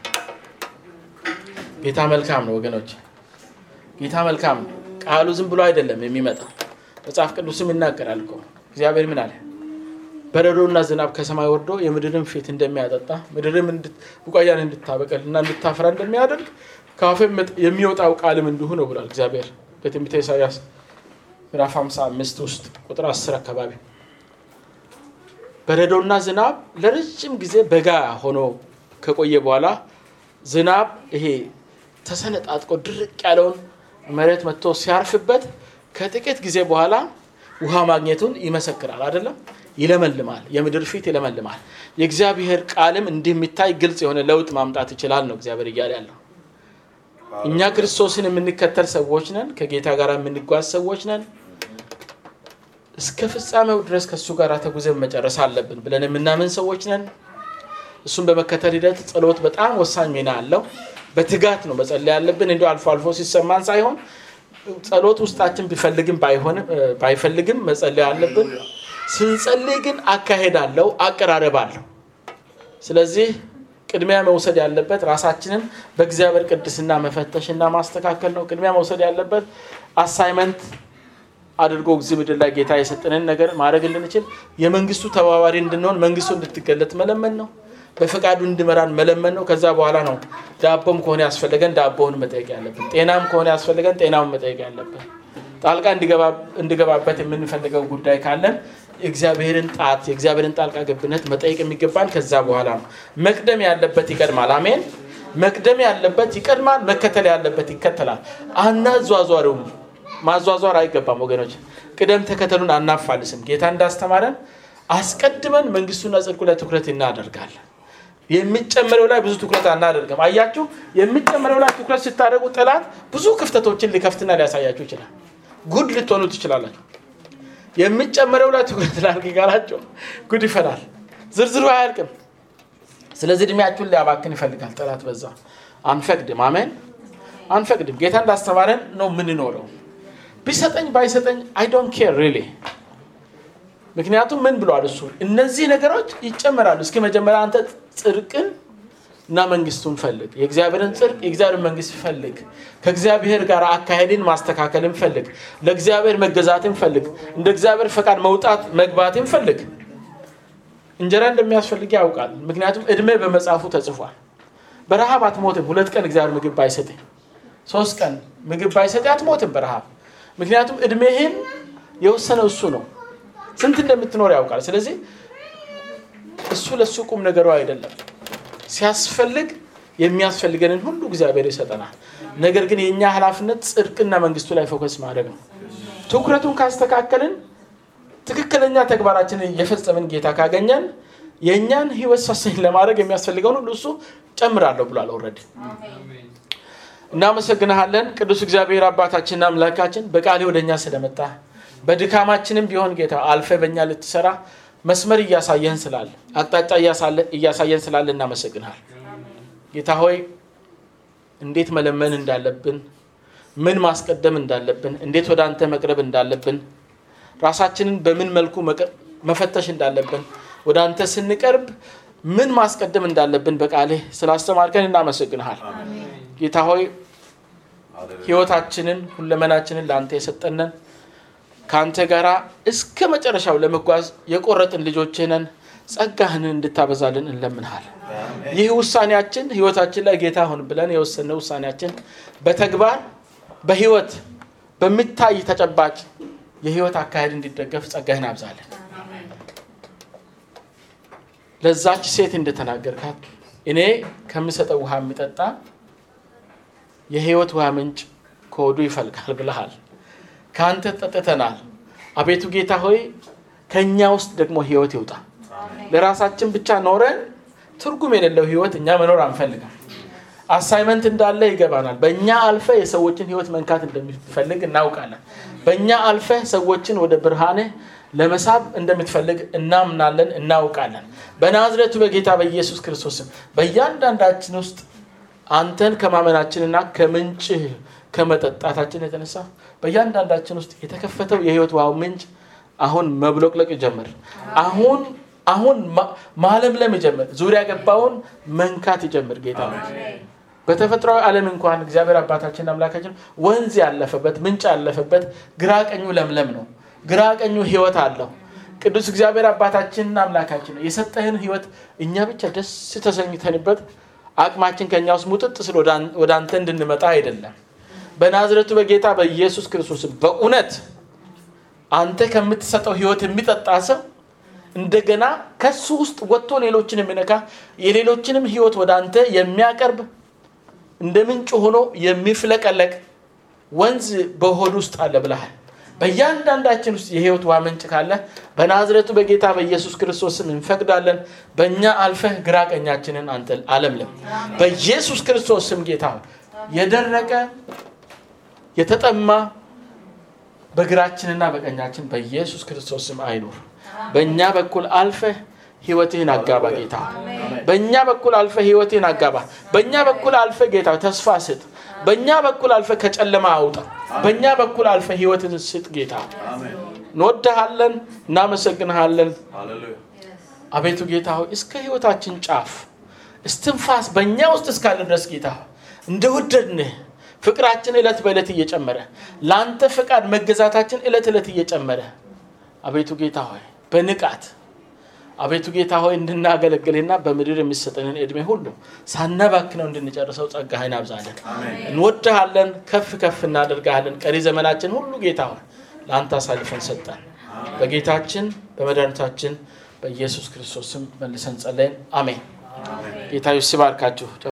ጌታ መልካም ነው ወገኖች፣ ጌታ መልካም ነው። ቃሉ ዝም ብሎ አይደለም የሚመጣው። መጽሐፍ ቅዱስም ይናገራል እኮ እግዚአብሔር ምን አለ? በረዶና ዝናብ ከሰማይ ወርዶ የምድርን ፊት እንደሚያጠጣ ምድርም ቡቃያን እንድታበቀል እና እንድታፈራ እንደሚያደርግ ከአፌ የሚወጣው ቃልም እንዲሁ ነው ብሏል እግዚአብሔር በትንቢተ ኢሳያስ ምዕራፍ 55 ውስጥ ቁጥር 10 አካባቢ በረዶና ዝናብ ለረጅም ጊዜ በጋ ሆኖ ከቆየ በኋላ ዝናብ ይሄ ተሰነጣጥቆ ድርቅ ያለውን መሬት መጥቶ ሲያርፍበት ከጥቂት ጊዜ በኋላ ውሃ ማግኘቱን ይመሰክራል። አይደለም? ይለመልማል። የምድር ፊት ይለመልማል። የእግዚአብሔር ቃልም እንዲህ የሚታይ ግልጽ የሆነ ለውጥ ማምጣት ይችላል ነው እግዚአብሔር እያለ ያለው። እኛ ክርስቶስን የምንከተል ሰዎች ነን። ከጌታ ጋር የምንጓዝ ሰዎች ነን። እስከ ፍጻሜው ድረስ ከእሱ ጋር ተጉዘን መጨረስ አለብን ብለን የምናምን ሰዎች ነን። እሱን በመከተል ሂደት ጸሎት በጣም ወሳኝ ሚና አለው። በትጋት ነው መጸለይ ያለብን። እንዲ አልፎ አልፎ ሲሰማን ሳይሆን ጸሎት ውስጣችን ቢፈልግም ባይፈልግም መጸለይ አለብን። ስንጸልይ ግን አካሄድ አለው፣ አቀራረብ አለው። ስለዚህ ቅድሚያ መውሰድ ያለበት ራሳችንን በእግዚአብሔር ቅድስና መፈተሽና ማስተካከል ነው። ቅድሚያ መውሰድ ያለበት አሳይመንት አድርጎ እዚህ ምድር ላይ ጌታ የሰጠንን ነገር ማድረግ እንድንችል የመንግስቱ ተባባሪ እንድንሆን መንግስቱ እንድትገለጥ መለመን ነው። በፈቃዱ እንድመራን መለመን ነው። ከዛ በኋላ ነው ዳቦም ከሆነ ያስፈለገን ዳቦውን መጠየቅ ያለብን፣ ጤናም ከሆነ ያስፈለገን ጤናውን መጠየቅ ያለብን፣ ጣልቃ እንዲገባበት የምንፈልገው ጉዳይ ካለን የእግዚአብሔርን ጣት የእግዚአብሔርን ጣልቃ ገብነት መጠየቅ የሚገባን ከዛ በኋላ ነው። መቅደም ያለበት ይቀድማል። አሜን። መቅደም ያለበት ይቀድማል። መከተል ያለበት ይከተላል። አናዟዟሪውም ማዟዟር አይገባም ወገኖች። ቅደም ተከተሉን አናፋልስም። ጌታ እንዳስተማረን አስቀድመን መንግስቱና ጽድቁ ላይ ትኩረት እናደርጋለን። የሚጨመረው ላይ ብዙ ትኩረት አናደርግም። አያችሁ፣ የሚጨመረው ላይ ትኩረት ስታደርጉ ጠላት ብዙ ክፍተቶችን ሊከፍትና ሊያሳያችሁ ይችላል። ጉድ ልትሆኑ ትችላላችሁ። የሚጨመረው ላይ ትኩረት ላድርግ ካላቸው ጉድ ይፈላል። ዝርዝሩ አያልቅም። ስለዚህ እድሜያችሁን ሊያባክን ይፈልጋል ጠላት። በዛ አንፈቅድም። አሜን፣ አንፈቅድም። ጌታ እንዳስተማረን ነው የምንኖረው። ቢሰጠኝ ባይሰጠኝ አይ ዶንት ኬር ሪሊ ምክንያቱም ምን ብሏል እሱ እነዚህ ነገሮች ይጨመራሉ። እስኪ መጀመሪያ አንተ ጽድቅን እና መንግስቱን ፈልግ። የእግዚአብሔርን ጽድቅ የእግዚአብሔር መንግስት ፈልግ። ከእግዚአብሔር ጋር አካሄድን ማስተካከልን ፈልግ። ለእግዚአብሔር መገዛትን ፈልግ። እንደ እግዚአብሔር ፈቃድ መውጣት መግባትን ፈልግ። እንጀራ እንደሚያስፈልግ ያውቃል። ምክንያቱም እድሜ በመጽሐፉ ተጽፏል። በረሃብ አትሞትም። ሁለት ቀን እግዚአብሔር ምግብ ባይሰጥ፣ ሶስት ቀን ምግብ ባይሰጥ አትሞትም በረሃብ ምክንያቱም እድሜህን የወሰነው እሱ ነው። ስንት እንደምትኖር ያውቃል። ስለዚህ እሱ ለእሱ ቁም ነገሩ አይደለም። ሲያስፈልግ የሚያስፈልገንን ሁሉ እግዚአብሔር ይሰጠናል። ነገር ግን የእኛ ኃላፊነት ጽድቅና መንግስቱ ላይ ፎከስ ማድረግ ነው። ትኩረቱን ካስተካከልን ትክክለኛ ተግባራችንን የፈጸምን ጌታ ካገኘን የእኛን ህይወት ሰሰኝ ለማድረግ የሚያስፈልገውን ሁሉ እሱ ጨምራለሁ ብሏል። ኦልሬዲ እናመሰግንሃለን ቅዱስ እግዚአብሔር አባታችንና አምላካችን በቃሌ ወደ እኛ ስለመጣ በድካማችንም ቢሆን ጌታ አልፈ በእኛ ልትሰራ መስመር እያሳየን ስላለ አቅጣጫ እያሳየን ስላለ እናመሰግናል። ጌታ ሆይ እንዴት መለመን እንዳለብን፣ ምን ማስቀደም እንዳለብን፣ እንዴት ወደ አንተ መቅረብ እንዳለብን፣ ራሳችንን በምን መልኩ መፈተሽ እንዳለብን፣ ወደ አንተ ስንቀርብ ምን ማስቀደም እንዳለብን በቃልህ ስላስተማርከን እናመሰግንሃል። ጌታ ሆይ ህይወታችንን ሁለመናችንን ለአንተ የሰጠነን ከአንተ ጋር እስከ መጨረሻው ለመጓዝ የቆረጥን ልጆችህ ነን። ጸጋህን እንድታበዛልን እንለምንሃል። ይህ ውሳኔያችን ህይወታችን ላይ ጌታ ሁን ብለን የወሰነው ውሳኔያችን በተግባር በህይወት በሚታይ ተጨባጭ የህይወት አካሄድ እንዲደገፍ ጸጋህን አብዛለን። ለዛች ሴት እንደተናገርካት እኔ ከምሰጠው ውሃ የሚጠጣ የህይወት ውሃ ምንጭ ከወዱ ይፈልጋል ብለሃል። ከአንተ ጠጥተናል። አቤቱ ጌታ ሆይ ከእኛ ውስጥ ደግሞ ህይወት ይውጣ። ለራሳችን ብቻ ኖረን ትርጉም የሌለው ህይወት እኛ መኖር አንፈልግም። አሳይመንት እንዳለ ይገባናል። በእኛ አልፈ የሰዎችን ህይወት መንካት እንደሚፈልግ እናውቃለን። በእኛ አልፈ ሰዎችን ወደ ብርሃንህ ለመሳብ እንደምትፈልግ እናምናለን፣ እናውቃለን። በናዝሬቱ በጌታ በኢየሱስ ክርስቶስም በእያንዳንዳችን ውስጥ አንተን ከማመናችንና ከምንጭህ ከመጠጣታችን የተነሳ በእያንዳንዳችን ውስጥ የተከፈተው የህይወት ውሃው ምንጭ አሁን መብሎቅለቅ ይጀምር። አሁን አሁን ማለምለም ይጀምር። ዙሪያ ገባውን መንካት ይጀምር። ጌታ በተፈጥሯዊ ዓለም እንኳን እግዚአብሔር አባታችን አምላካችን ወንዝ ያለፈበት ምንጭ ያለፈበት ግራ ቀኙ ለምለም ነው። ግራ ቀኙ ህይወት አለው። ቅዱስ እግዚአብሔር አባታችንና አምላካችን ነው የሰጠህን ህይወት እኛ ብቻ ደስ ተሰኝተንበት አቅማችን ከኛ ውስጥ ሙጥጥ ስል ወደ አንተ እንድንመጣ አይደለም። በናዝረቱ በጌታ በኢየሱስ ክርስቶስ በእውነት አንተ ከምትሰጠው ህይወት የሚጠጣ ሰው እንደገና ከሱ ውስጥ ወጥቶ ሌሎችን የሚነካ የሌሎችንም ህይወት ወደ አንተ የሚያቀርብ እንደ ምንጭ ሆኖ የሚፍለቀለቅ ወንዝ በሆድ ውስጥ አለ ብለሃል። በእያንዳንዳችን ውስጥ የህይወት ውሃ ምንጭ ካለ በናዝረቱ በጌታ በኢየሱስ ክርስቶስ ስም እንፈቅዳለን። በእኛ አልፈህ ግራ ቀኛችንን አንተ አለምለም። በኢየሱስ ክርስቶስ ስም ጌታ የደረቀ የተጠማ በግራችንና በቀኛችን በኢየሱስ ክርስቶስ ስም አይኑር። በእኛ በኩል አልፈህ ህይወትህን አጋባ ጌታ። በእኛ በኩል አልፈህ ህይወትህን አጋባ። በእኛ በኩል አልፈህ ጌታ ተስፋ ስጥ። በእኛ በኩል አልፈህ ከጨለማ አውጣ። በእኛ በኩል አልፈህ ህይወትን ስጥ ጌታ። እንወድሃለን፣ እናመሰግንሃለን። አቤቱ ጌታ ሆይ እስከ ህይወታችን ጫፍ እስትንፋስ በእኛ ውስጥ እስካለ ድረስ ጌታ እንደወደድንህ ፍቅራችን ዕለት በዕለት እየጨመረ ለአንተ ፈቃድ መገዛታችን ዕለት ዕለት እየጨመረ አቤቱ ጌታ ሆይ በንቃት አቤቱ ጌታ ሆይ እንድናገለግልና በምድር የሚሰጠንን እድሜ ሁሉ ሳናባክነው እንድንጨርሰው ጸጋህን አብዛለን። እንወድሃለን፣ ከፍ ከፍ እናደርግሃለን። ቀሪ ዘመናችን ሁሉ ጌታ ሆይ ለአንተ አሳልፈን ሰጠን። በጌታችን በመድኃኒታችን በኢየሱስ ክርስቶስ ስም መልሰን ጸለይን። አሜን። ጌታ ይባርካችሁ።